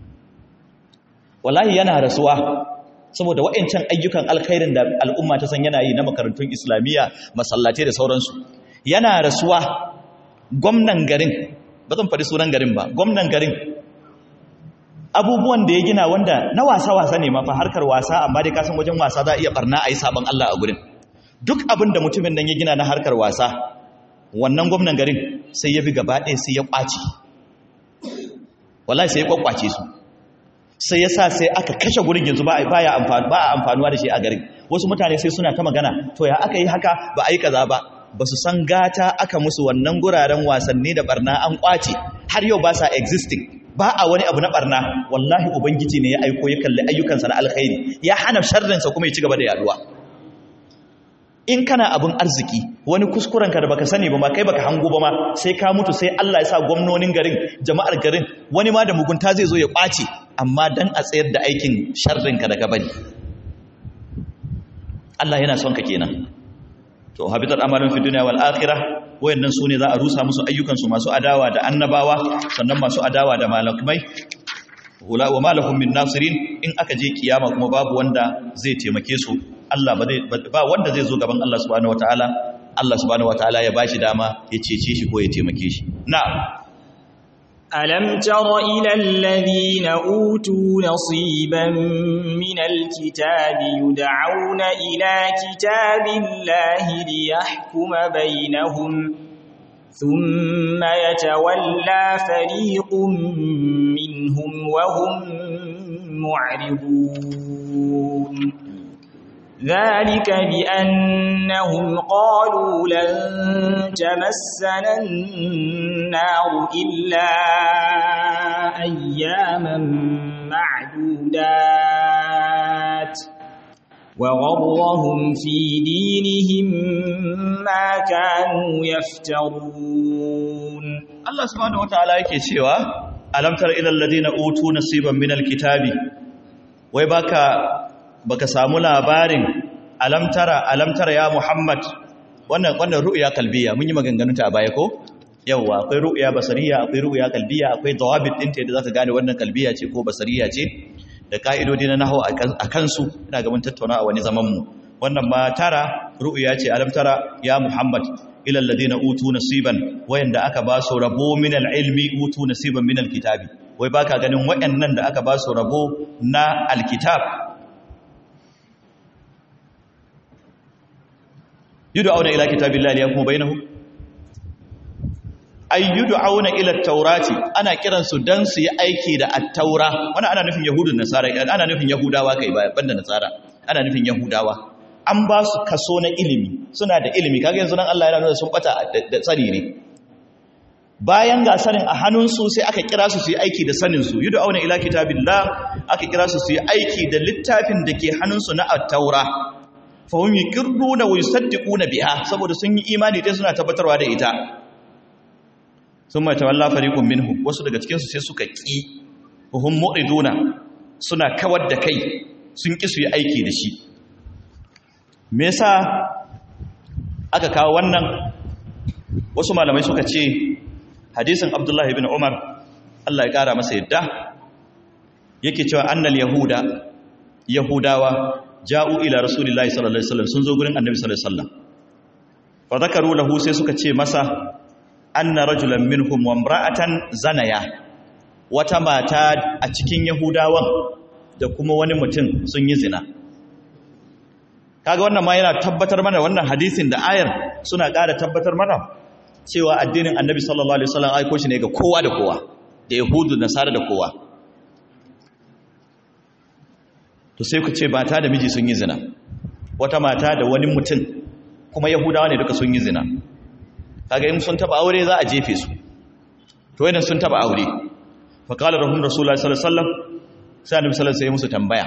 wallahi yana rasuwa saboda wa'ancan ayyukan alkhairin da al'umma ta san yana yi na makarantun islamiyya masallatai da sauransu yana rasuwa gwamnan garin ba zan faɗi sunan garin ba gwamnan garin abubuwan da ya gina wanda na wasa-wasa ne mafa harkar wasa amma dai kasan wajen wasa za a iya barna a yi sabon Allah a gurin duk abin da mutumin nan ya gina na harkar wasa wannan gwamnan garin sai ya bi gaba ɗaya sai ya ƙwace wallahi sai ya ƙwaƙwace su sai ya sa sai aka kashe gurin yanzu ba a amfanuwa da shi a garin wasu mutane sai suna ta magana to ya aka yi haka ba a yi kaza ba ba su san gata aka musu wannan guraren wasanni da barna an ƙwace har yau ba sa existing ba a wani abu na barna wallahi ubangiji ne ya aiko ya kalli ayyukansa na alkhairi ya hana sharrinsa kuma ya ci gaba da yaduwa in kana abin arziki wani kuskurenka da baka sani ba ma kai baka hango ba ma sai ka mutu sai Allah ya sa gwamnonin garin jama'ar garin wani ma da mugunta zai zo ya ɓace amma dan a tsayar da aikin sharrinka da ka bari Allah yana son ka kenan to habitat amalun fi dunya wal akhirah wayannan su ne za a rusa musu ayyukansu masu adawa da annabawa sannan masu adawa da malamai wala wa malahum min nasirin in aka je kiyama kuma babu wanda zai taimake su Allah ba zai ba wanda zai zo gaban Allah subhanahu wataala Allah subhanahu wataala ya bashi dama ya cece shi ko ya taimake shi na'am ألم تر إلى الذين أوتوا نصيبا من الكتاب يدعون إلى كتاب الله ليحكم بينهم ثم يتولى فريق منهم وهم معرضون ذلك بأنهم قالوا لن تمسنا النار إلا أياما معدودات وغرهم في دينهم ما كانوا يفترون Allah subhanahu wataala yake cewa alam tara ilal ladina utu nasiban minal kitabi wai baka baka samu labarin alam tara alam tara ya Muhammad wannan wannan ru'ya kalbiya mun yi maganganun ta a baya ko yawa akwai ru'ya basariya akwai ru'ya kalbiya akwai dawabit din ta yadda zaka gane wannan kalbiya ce ko basariya ce da ka'idodi na nahwu a kansu ina ga mun tattauna a wani zaman mu wannan ma tara ru'ya ce alam tara ya Muhammad ilal ladina utu nasiban wayanda aka ba su rabo min ilmi utu nasiban min alkitabi wai baka ganin wayannan da aka ba su rabo na alkitab yud'auna ila kitabillahi liyakum bainahum ay yud'auna ila at-taurati ana kiran su dan su yi aiki da at-taura wannan ana nufin yahudun nasara ana nufin yahudawa kai ba banda nasara ana nufin yahudawa an ba su kaso na ilimi suna da ilimi kaga yanzu nan Allah yana nuna sun bata da tsari ne bayan ga sanin a hannunsu sai aka kira su su yi aiki da sanin su yudu auna ila kitabillah aka kira su su yi aiki da littafin da ke hannunsu na at-taura fa hum yuqirruna wa yusaddiquna biha saboda sun yi imani dai suna tabbatarwa da ita summa tawalla fariqun minhum wasu daga cikin su sai suka ki hum mu'riduna suna kawar da kai sun ki su yi aiki da shi me yasa aka kawo wannan wasu malamai suka ce hadisin abdullahi ibn umar Allah ya kara masa yadda yake cewa annal yahuda yahudawa ja'u ila rasulillahi sallallahu alaihi wasallam sun zo gurin annabi sallallahu alaihi wasallam fa zakaru lahu sai suka ce masa anna rajulan minhum wa imra'atan zanaya wata mata a cikin yahudawan da kuma wani mutum sun yi zina kaga wannan ma yana tabbatar mana wannan hadisin da ayar suna ƙara tabbatar mana cewa addinin annabi sallallahu alaihi wasallam aiko shi ne ga kowa da kowa da yahudu da nasara da kowa to sai ku ce mata da miji sun yi zina wata mata da wani mutum kuma yahudawa ne duka sun yi zina kaga in sun taba aure za a jefe su to idan sun taba aure fa qala rahum rasulullahi sallallahu alaihi wasallam sai annabi sallallahu alaihi wasallam sai musu tambaya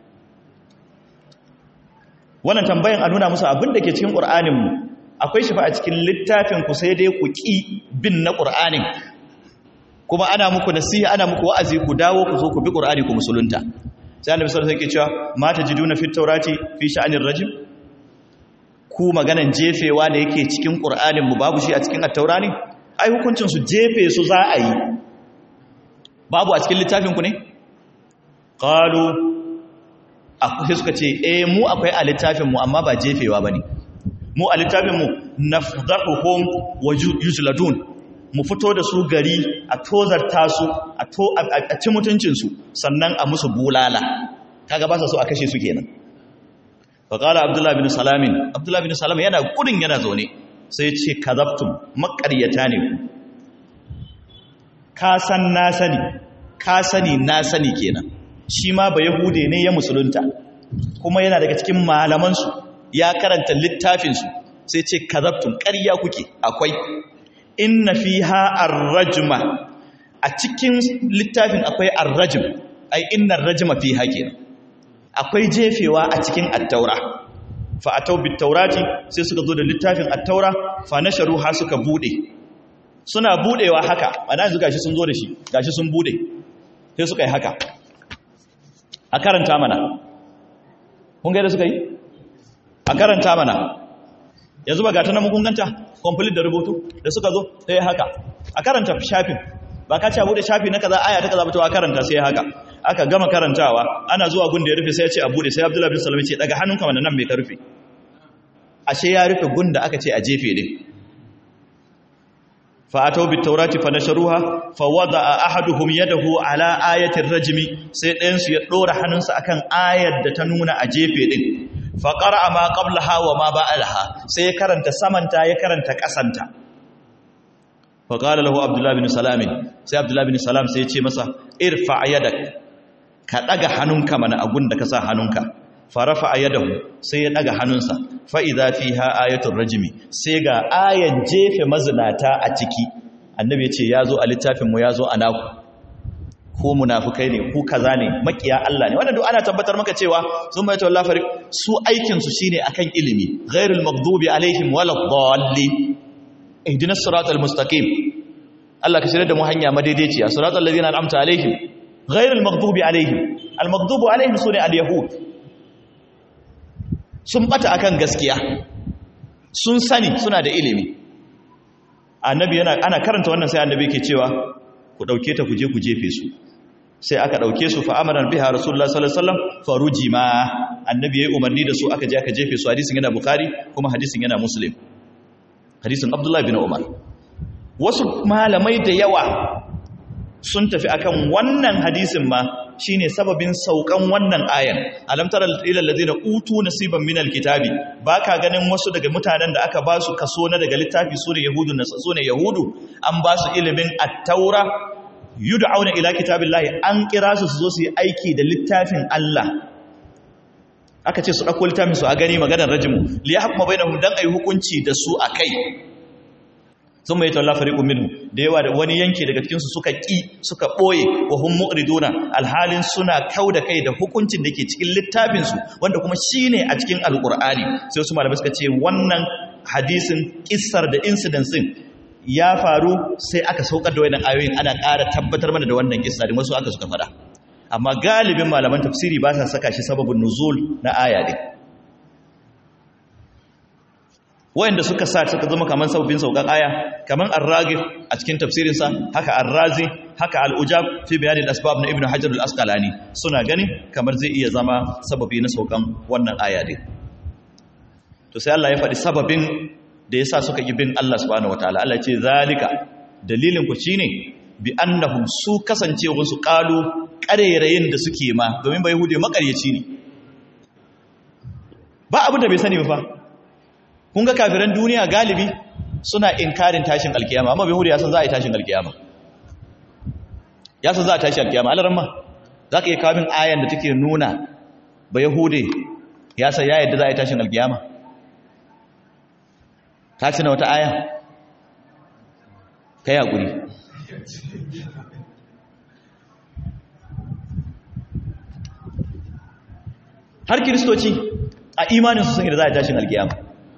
wannan tambayan a nuna musu abin da ke cikin ƙur'aninmu akwai shi fa a cikin littafin ku sai dai ku ƙi bin na ƙur'anin kuma ana muku nasiha ana muku wa'azi ku dawo ku zo ku bi ƙur'ani ku musulunta sai annabi sallallahu alaihi wasallam yake cewa mata jiduna fit taurati fi sha'anir rajim ku maganan jefewa da yake cikin ƙur'anin mu babu shi a cikin at-taura ne ai hukuncin su jefe su za a yi babu a cikin littafin ku ne qalu sai suka ce eh mu akwai a littafinmu amma ba jefewa ba ne mu a littafinmu na zaɓuhun wa yuzladun mu fito da su gari a tozarta su a ci mutuncinsu sannan a musu bulala kaga ba sa so a kashe su kenan faƙala abdullahi bin salamin abdullahi bin salamin yana gudun yana zaune sai ce kazabtum maƙaryata ne ku ka san na sani ka sani na sani kenan shi ma ba yahude ne ya musulunta kuma yana daga cikin malamansu ya karanta littafinsu sai ce kazabtun ƙarya kuke akwai inna fiha ar-rajma a cikin littafin akwai ar-rajm ai inna ar-rajma fiha kenan akwai jefewa a cikin at-taura fa atau bit-taurati sai suka zo da littafin at-taura fa nasharu ha suka bude suna budewa haka ana yanzu gashi sun zo da shi gashi sun bude sai suka yi haka a karanta mana kun ga da suka yi a karanta mana yanzu ba gata na mun ganta complete da rubutu da suka zo sai haka a karanta shafin ba ka ce a bude shafi na kaza aya ta kaza ba to a karanta sai haka aka gama karantawa ana zuwa gun da ya rufe sai ya ce a bude sai Abdullahi bin Salam ya ce daga hannunka wannan nan mai ka rufe ashe ya rufe gun da aka ce a jefe din fa atau bit taurati fa nasharuha fa wada'a ahaduhum yadahu ala ayatir rajmi sai ɗayan su ya dora hannunsa akan ayar da ta nuna a jefe din fa qara'a ma qablaha wa ma ba'alaha sai ya karanta samanta ya karanta kasanta fa qala lahu abdullah bin salam sai abdullah bin salam sai ya ce masa irfa yadak ka daga hannunka mana agun da ka sa hannunka farafa ayadahu sai ya daga hannunsa fa idza fiha ayatul rajmi sai ga ayan jefe mazinata a ciki annabi ya ce yazo a littafin mu yazo a naku ko munafukai ne ku kaza ne makiya Allah ne wannan duk ana tabbatar maka cewa sun bai tawalla fariq su aikin su shine akan ilimi ghairul maghdubi alaihim waladdallin ihdinas siratal mustaqim Allah ka shirya da mu hanya madaidaiciya siratal ladina an'amta alaihim ghairul maghdubi alaihim al maghdubu alaihim sune al yahud sun bata akan gaskiya sun sani suna da ilimi annabi yana ana karanta wannan sai annabi yake cewa ku dauke ta ku je ku jefe su sai aka dauke su fa amara biha rasulullah sallallahu alaihi wasallam farujima annabi yayi umarni da su aka je aka jefe su hadisin yana bukhari kuma hadisin yana muslim hadisin abdullahi bin umar wasu malamai da yawa sun tafi akan wannan hadisin ma shine sababin saukan wannan ayan alam tara ilal ladina utu nasiban minal kitabi baka ganin wasu daga mutanen da aka ba su kaso na daga littafi sune yahudu na sune yahudu an ba su ilimin at-taura yud'auna ila kitabillahi an kira su su zo su yi aiki da littafin Allah aka ce su dauko littafin su a gani maganar rajmu li yahkuma bainahum dan ayi hukunci da su akai sun mai tawalla fariqun minhu da yawa da wani yanki daga cikin su suka ki suka boye wa hum mu'riduna alhalin suna kauda kai da hukuncin da ke cikin littafin su wanda kuma shine a cikin alqur'ani sai su malamai suka ce wannan hadisin kissar da incident din ya faru sai aka saukar da wannan ayoyin ana ƙara tabbatar mana da wannan kissa da wasu aka suka fada amma galibin malaman tafsiri ba sa saka shi sababin nuzul na aya din wayanda suka sa suka zama kaman sabbin saukan aya kaman ar-ragib a cikin tafsirinsa haka ar-razi haka al-ujab fi bayanin asbab na ibnu hajar al-asqalani suna gani kamar zai iya zama sababi na saukan wannan aya din to sai Allah ya faɗi sababin da yasa suka yi bin Allah subhanahu wataala Allah ya ce zalika dalilin ku shine bi annahum su kasancewar su qalu qarerayin da suke ma domin bai hude makaryaci ne ba abu da bai sani ba fa kun ga kafiran duniya galibi suna inkarin tashin alkiyama amma bai ya san za a yi tashin alkiyama ya san za a tashi alkiyama alaran ma za ka yi kamin ayan da take nuna ba yahude ya san ya yadda za a yi tashin alkiyama ta ci na wata aya ka yi haƙuri har kiristoci a imaninsu sun yi da za a yi tashin alkiyama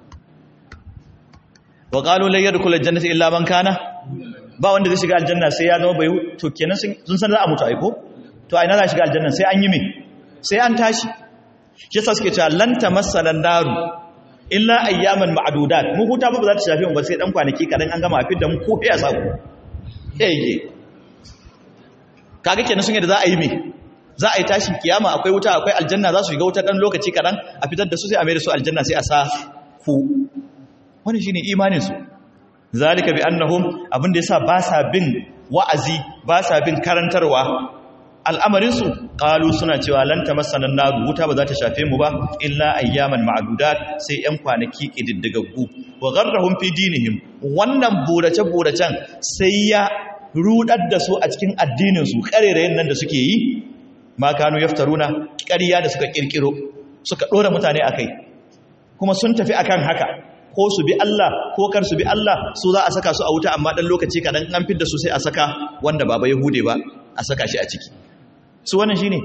wa qalu la yadkhulu aljannata illa man kana ba wanda zai shiga aljanna sai ya zama bai to kenan sun san za a mutu aiko to a ina za shiga aljanna sai an yi me sai an tashi shi yasa suke cewa lan tamassana naru illa ayyaman ma'dudat mu huta ba za ta shafe mu ba sai dan kwanaki kadan an gama afid da mu ko ya sako eh kaga kenan sun yadda za a yi me za a yi tashin kiyama akwai wuta akwai aljanna za su shiga wuta dan lokaci kadan a fitar da su sai a mai da su aljanna sai a sa ku wani shine imaninsu zalika bi annahum abinda yasa ba sa bin wa'azi ba sa bin karantarwa al'amarinsu qalu suna cewa lan tamassana naru wuta ba za ta shafe mu ba illa ayyaman ma'dudat sai yan kwanaki kididdigaggu wa gharrahum fi dinihim wannan burace buracen sai ya rudar da su a cikin addinin su karerayen nan da suke yi ma kanu yaftaruna ƙarya da suka kirkiro suka dora mutane akai kuma sun tafi akan haka ko su bi Allah ko kar su bi Allah su za a saka su a wuta amma dan lokaci kadan an fidda su sai a saka wanda baba yahude ba a saka shi a ciki su wannan shine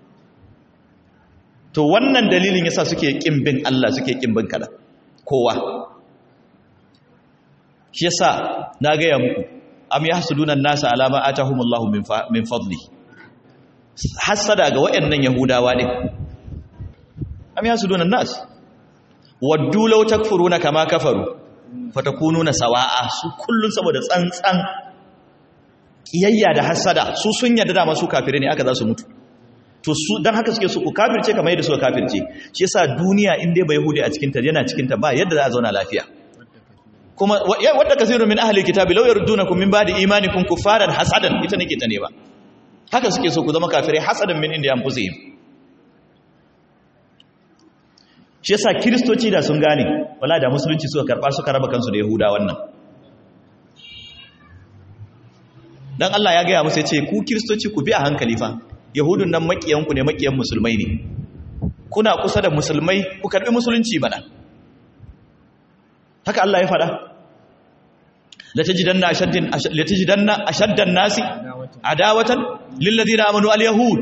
to wannan dalilin yasa suke kin bin Allah suke kin bin kada kowa shi yasa na ga ya muku am yahsuduna an-nasa ala ma atahumullahu min min fadli hasada ga wayannan yahudawa ne am yahsuduna an-nas waddu law takfuruna kama kafaru fatakununa sawa'a su kullun saboda tsantsan kiyayya da hasada su sun yarda da masu kafire ne aka za su mutu to su dan haka suke su ku kafirce kamar yadda suka kafirce shi yasa duniya in dai bai yahudi a cikin ta yana cikin ta ba yadda za a zauna lafiya kuma wadda kasirun min ahli kitabi law yardunakum min ba'di imanikum kufaran hasadan ita nake ta ne ba haka suke so ku zama kafirai hasadan min inda yanfusihim shi yasa kiristoci da sun gane wala da musulunci suka karba suka raba kansu da yahuda wannan dan Allah ya gaya musu yace ku kiristoci ku bi a hankali fa yahudun nan makiyanku ne makiyan musulmai ne kuna kusa da musulmai ku karbi musulunci bana haka Allah ya faɗa la tajidanna ashaddin la tajidanna ashaddan nasi adawatan lil ladina amanu al yahud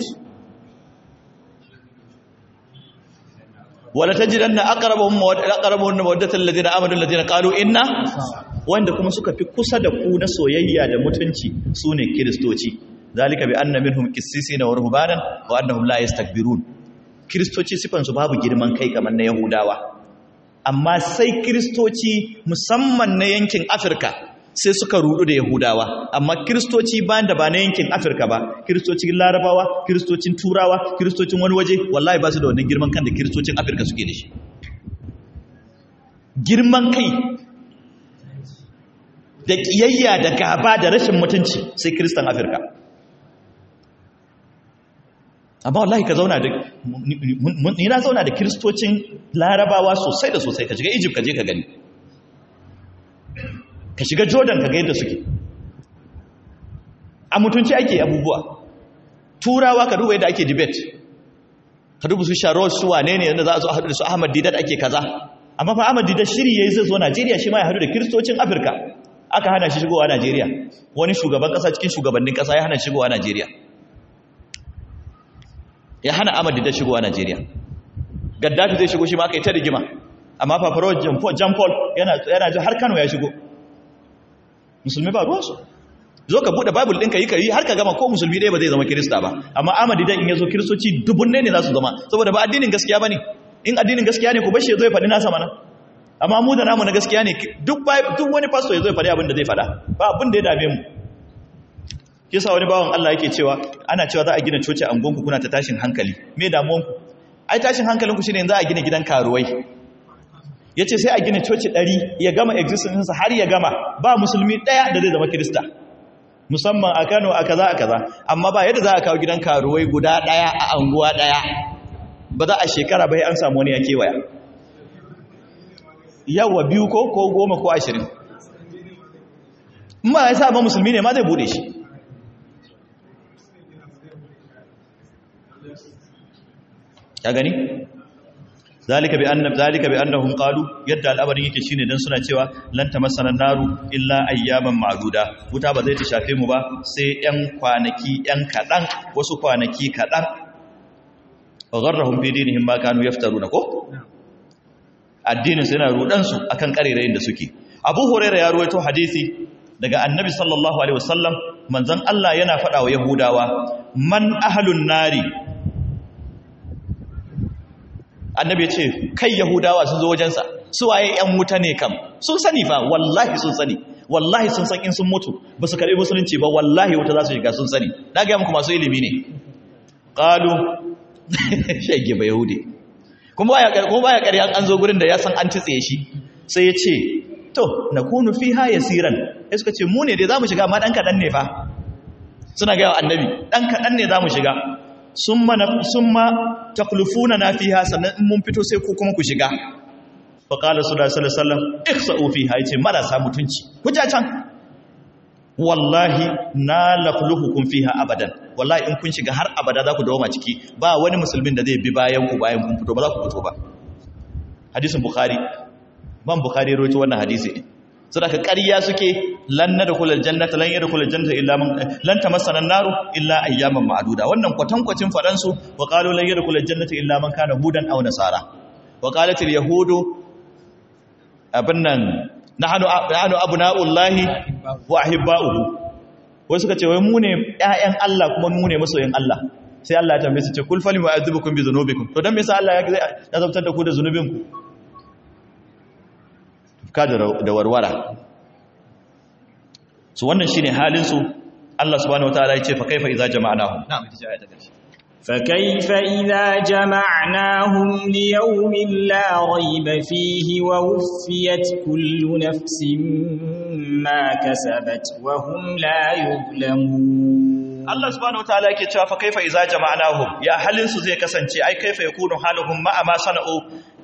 wala tajidanna aqrabahum aqrabahum mawaddatan lil ladina amanu alladhina qalu inna wanda kuma suka fi kusa da ku na soyayya da mutunci sune kristoci zalika bi anna minhum qissisina wa ruhbanan wa annahum la yastakbirun kristoci sifan su babu girman kai kamar na yahudawa amma sai kristoci musamman na yankin afirka sai suka rudu da yahudawa amma kristoci bayan da ba na yankin afirka ba kristocin larabawa kristocin turawa kristocin wani waje wallahi ba su da wannan girman kan da kristocin afirka suke da shi girman kai da ƙiyayya da gaba da rashin mutunci sai kristan afirka amma wallahi ka zauna da ni na zauna da kristocin larabawa sosai da sosai ka shiga egypt ka je ka gani ka shiga jordan ka ga yadda suke a mutunci ake abubuwa turawa ka duba yadda ake debate ka duba su sharon su wane ne yadda za a zo a haɗu da su ahmad didat ake kaza amma fa ahmad didat shiri ya yi zai zo najeriya shi ma ya haɗu da kiristocin afirka aka hana shi shigowa najeriya wani shugaban ƙasa cikin shugabannin ƙasa ya hana shigowa najeriya ya hana ahmad didat shigowa najeriya gaddafi zai shigo shi ma aka yi ta rigima amma fafaro jan paul yana ji har kano ya shigo musulmi ba ruwansu zo ka buɗe bible ɗinka yi ka yi har ka gama ko musulmi ɗaya ba zai zama kirista ba amma amadi dan in ya zo kiristoci dubunne ne za su zama saboda ba addinin gaskiya ba ne in addinin gaskiya ne ku bashi ya zo ya faɗi nasa mana amma mu da namu na gaskiya ne duk wani pasto ya zo ya faɗi abin da zai faɗa ba abin da ya dame mu kisa wani bawan Allah yake cewa ana cewa za a gina coci a angonku kuna ta tashin hankali me damuwanku ai tashin hankalinku shine za a gina gidan karuwai ya ce sai a gina coci ɗari ya gama existence har ya gama ba musulmi ɗaya da zai zama kirista musamman a kano a kaza a kaza amma ba yadda za a kawo gidan karuwai guda ɗaya a anguwa ɗaya ba za a shekara bai an samu wani ya kewaya yawa biyu ko ko goma ko ashirin ma ya sa ba musulmi ne ma zai bude shi ya gani zalika bi annab zalika bi annahum qalu yadda al'amarin yake shine dan suna cewa lan tamassana naru illa ayyaman ma'duda wuta ba zai ta shafe mu ba sai yan kwanaki yan kadan wasu kwanaki kadan wa gharrahum fi dinihim ma kanu yaftaruna ko addinin sai yana rudan su akan karerayin da suke Abu Hurairah ya ruwaito hadisi daga Annabi sallallahu alaihi wasallam manzon Allah yana faɗa wa Yahudawa man ahlun nari annabi ya ce kai yahudawa sun zo wajensa su waye yan wuta ne kam sun sani fa wallahi sun sani wallahi sun san in sun mutu ba su karbi musulunci ba wallahi wuta za su shiga sun sani na ga muku masu ilimi ne qalu shege ba yahudi kuma baya kuma baya ƙarya an zo gurin da ya san an titse shi sai ya ce to nakunu fiha yasiran sai suka ce mu ne dai zamu shiga amma dan kadan ne fa suna ga annabi dan kadan ne zamu shiga summa summa taklufuna na fiha sannan in mun fito sai ku kuma ku shiga fa qala sallallahu alaihi wasallam ikhsa'u fiha yace marasa mutunci ku ja can wallahi na lakhluhukum fiha abadan wallahi in kun shiga har abada za ku dawo ciki ba wani musulmin da zai bi bayan ku bayan kun fito ba za ku fito ba hadisin bukhari ban bukhari rawaito wannan hadisi sadaka ƙarya suke lan nadkhulul jannata lan yadkhulul jannata illa man lan tamassana an-naru illa ayyaman ma'duda wannan kwatankwacin fadan su wa qalu lan yadkhulul jannata illa man kana hudan aw nasara wa qalat al-yahudu abinnan nahnu nahnu abna'ullahi wa ahibba'uhu wai suka ce wai mu ne ƴaƴan Allah kuma mu ne masoyin Allah sai Allah ya tambaye su ce kul fali mu'adhibukum bi dhunubikum to dan me yasa Allah ya azabtar da ku da zunubinku ka da warwara su wannan shine halin su Allah subhanahu wataala yace fa kaifa idza jama'nahum na'am ita ce ayata karshe fa kaifa idza jama'nahum li yawmin la rayba fihi wa wuffiyat kullu nafsin ma kasabat wa hum la yuzlamun Allah subhanahu wataala yake cewa fa kaifa idza jama'nahum ya halin su zai kasance ai kaifa yakunu haluhum ma'a ma sana'u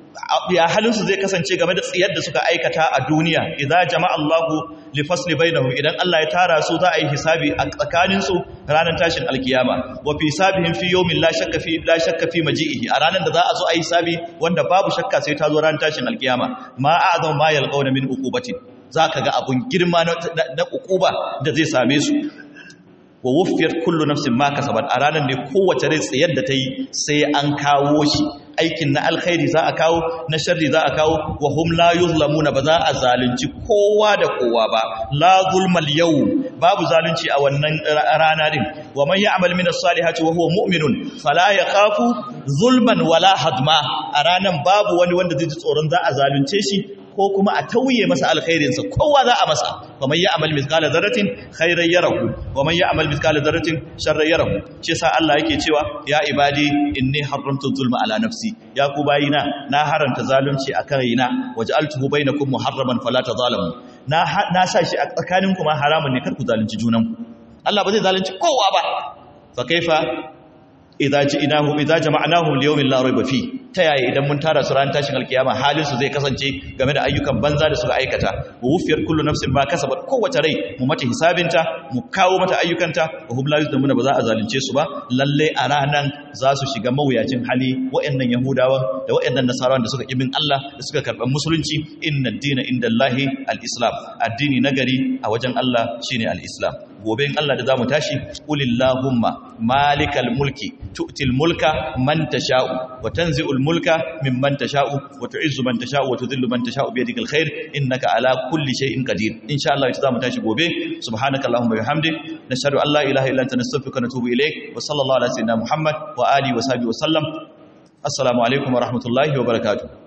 ya halinsu zai kasance game da tsiyar da suka aikata a duniya idza jama'a Allahu li fasli bainahum idan Allah ya tara su za a yi hisabi a tsakanin su ranar tashin alkiyama wa fi hisabihim fi yawmin la shakka fi la shakka fi maji'ihi a ranar da za a zo a yi hisabi wanda babu shakka sai ta zo ranar tashin alkiyama ma a'zam ma yalqawna min uqubatin zaka ga abun girma na uquba da zai same su wa wuffiyar kullu nafsin ma kasabat a ranar ne kowace rai tsayar da ta yi sai an kawo shi aikin na alkhairi za a kawo na sharri za a kawo wa hum la yuzlamuna ba za a zalunci kowa da kowa ba la zulmal yau babu zalunci a wannan rana din wa man ya'mal min as-salihati wa huwa mu'minun fala yakhafu zulman wala hadma a ranan babu wani wanda zai ji tsoron za a zalunce shi ko kuma a tauye masa alkhairinsa kowa za a masa wa man ya'mal mithqala dharratin khairan yarahu wa man ya'mal mithqala dharratin sharran yarahu shi yasa Allah yake cewa ya ibadi inni haramtu zulma ala nafsi ya ku bayina na haranta zalunci akan raina waj'altuhu bainakum muharraman fala tazalamu na na sa shi a tsakanin kuma haramun ne kar ku zalunci junanku Allah ba zai zalunci kowa ba fa kaifa idza ji'nahum idza jama'nahum li yawmin la rayba fi ta yaya idan mun tara su ran tashin alkiyama halin su zai kasance game da ayyukan banza da suka aikata wa wufiyar kullu nafsin ma kasabat kowace rai mu mata hisabinta mu kawo mata ayyukanta wa hum la yuzlamuna ba za a zalunce su ba lalle a ranan za su shiga mawuyacin hali wa'annan yahudawan da wa'annan nasarawan da suka ibin Allah da suka karban musulunci inna ad-dina indallahi al-islam addini nagari a wajen Allah shine al-islam gobe in Allah da zamu tashi qulillahumma malikal mulki tu'til mulka man tasha'u wa tanzi'ul mulka mimman tasha'u wa tu'izzu man tasha'u wa tudhillu man tasha'u bi yadikal khair innaka ala kulli shay'in qadir insha Allah ita zamu tashi gobe subhanaka allahumma wa bihamdik nashhadu an la ilaha illa anta nastaghfiruka wa natubu ilayk wa sallallahu ala sayyidina muhammad wa alihi wa sahbihi wa sallam assalamu alaikum wa rahmatullahi wa barakatuh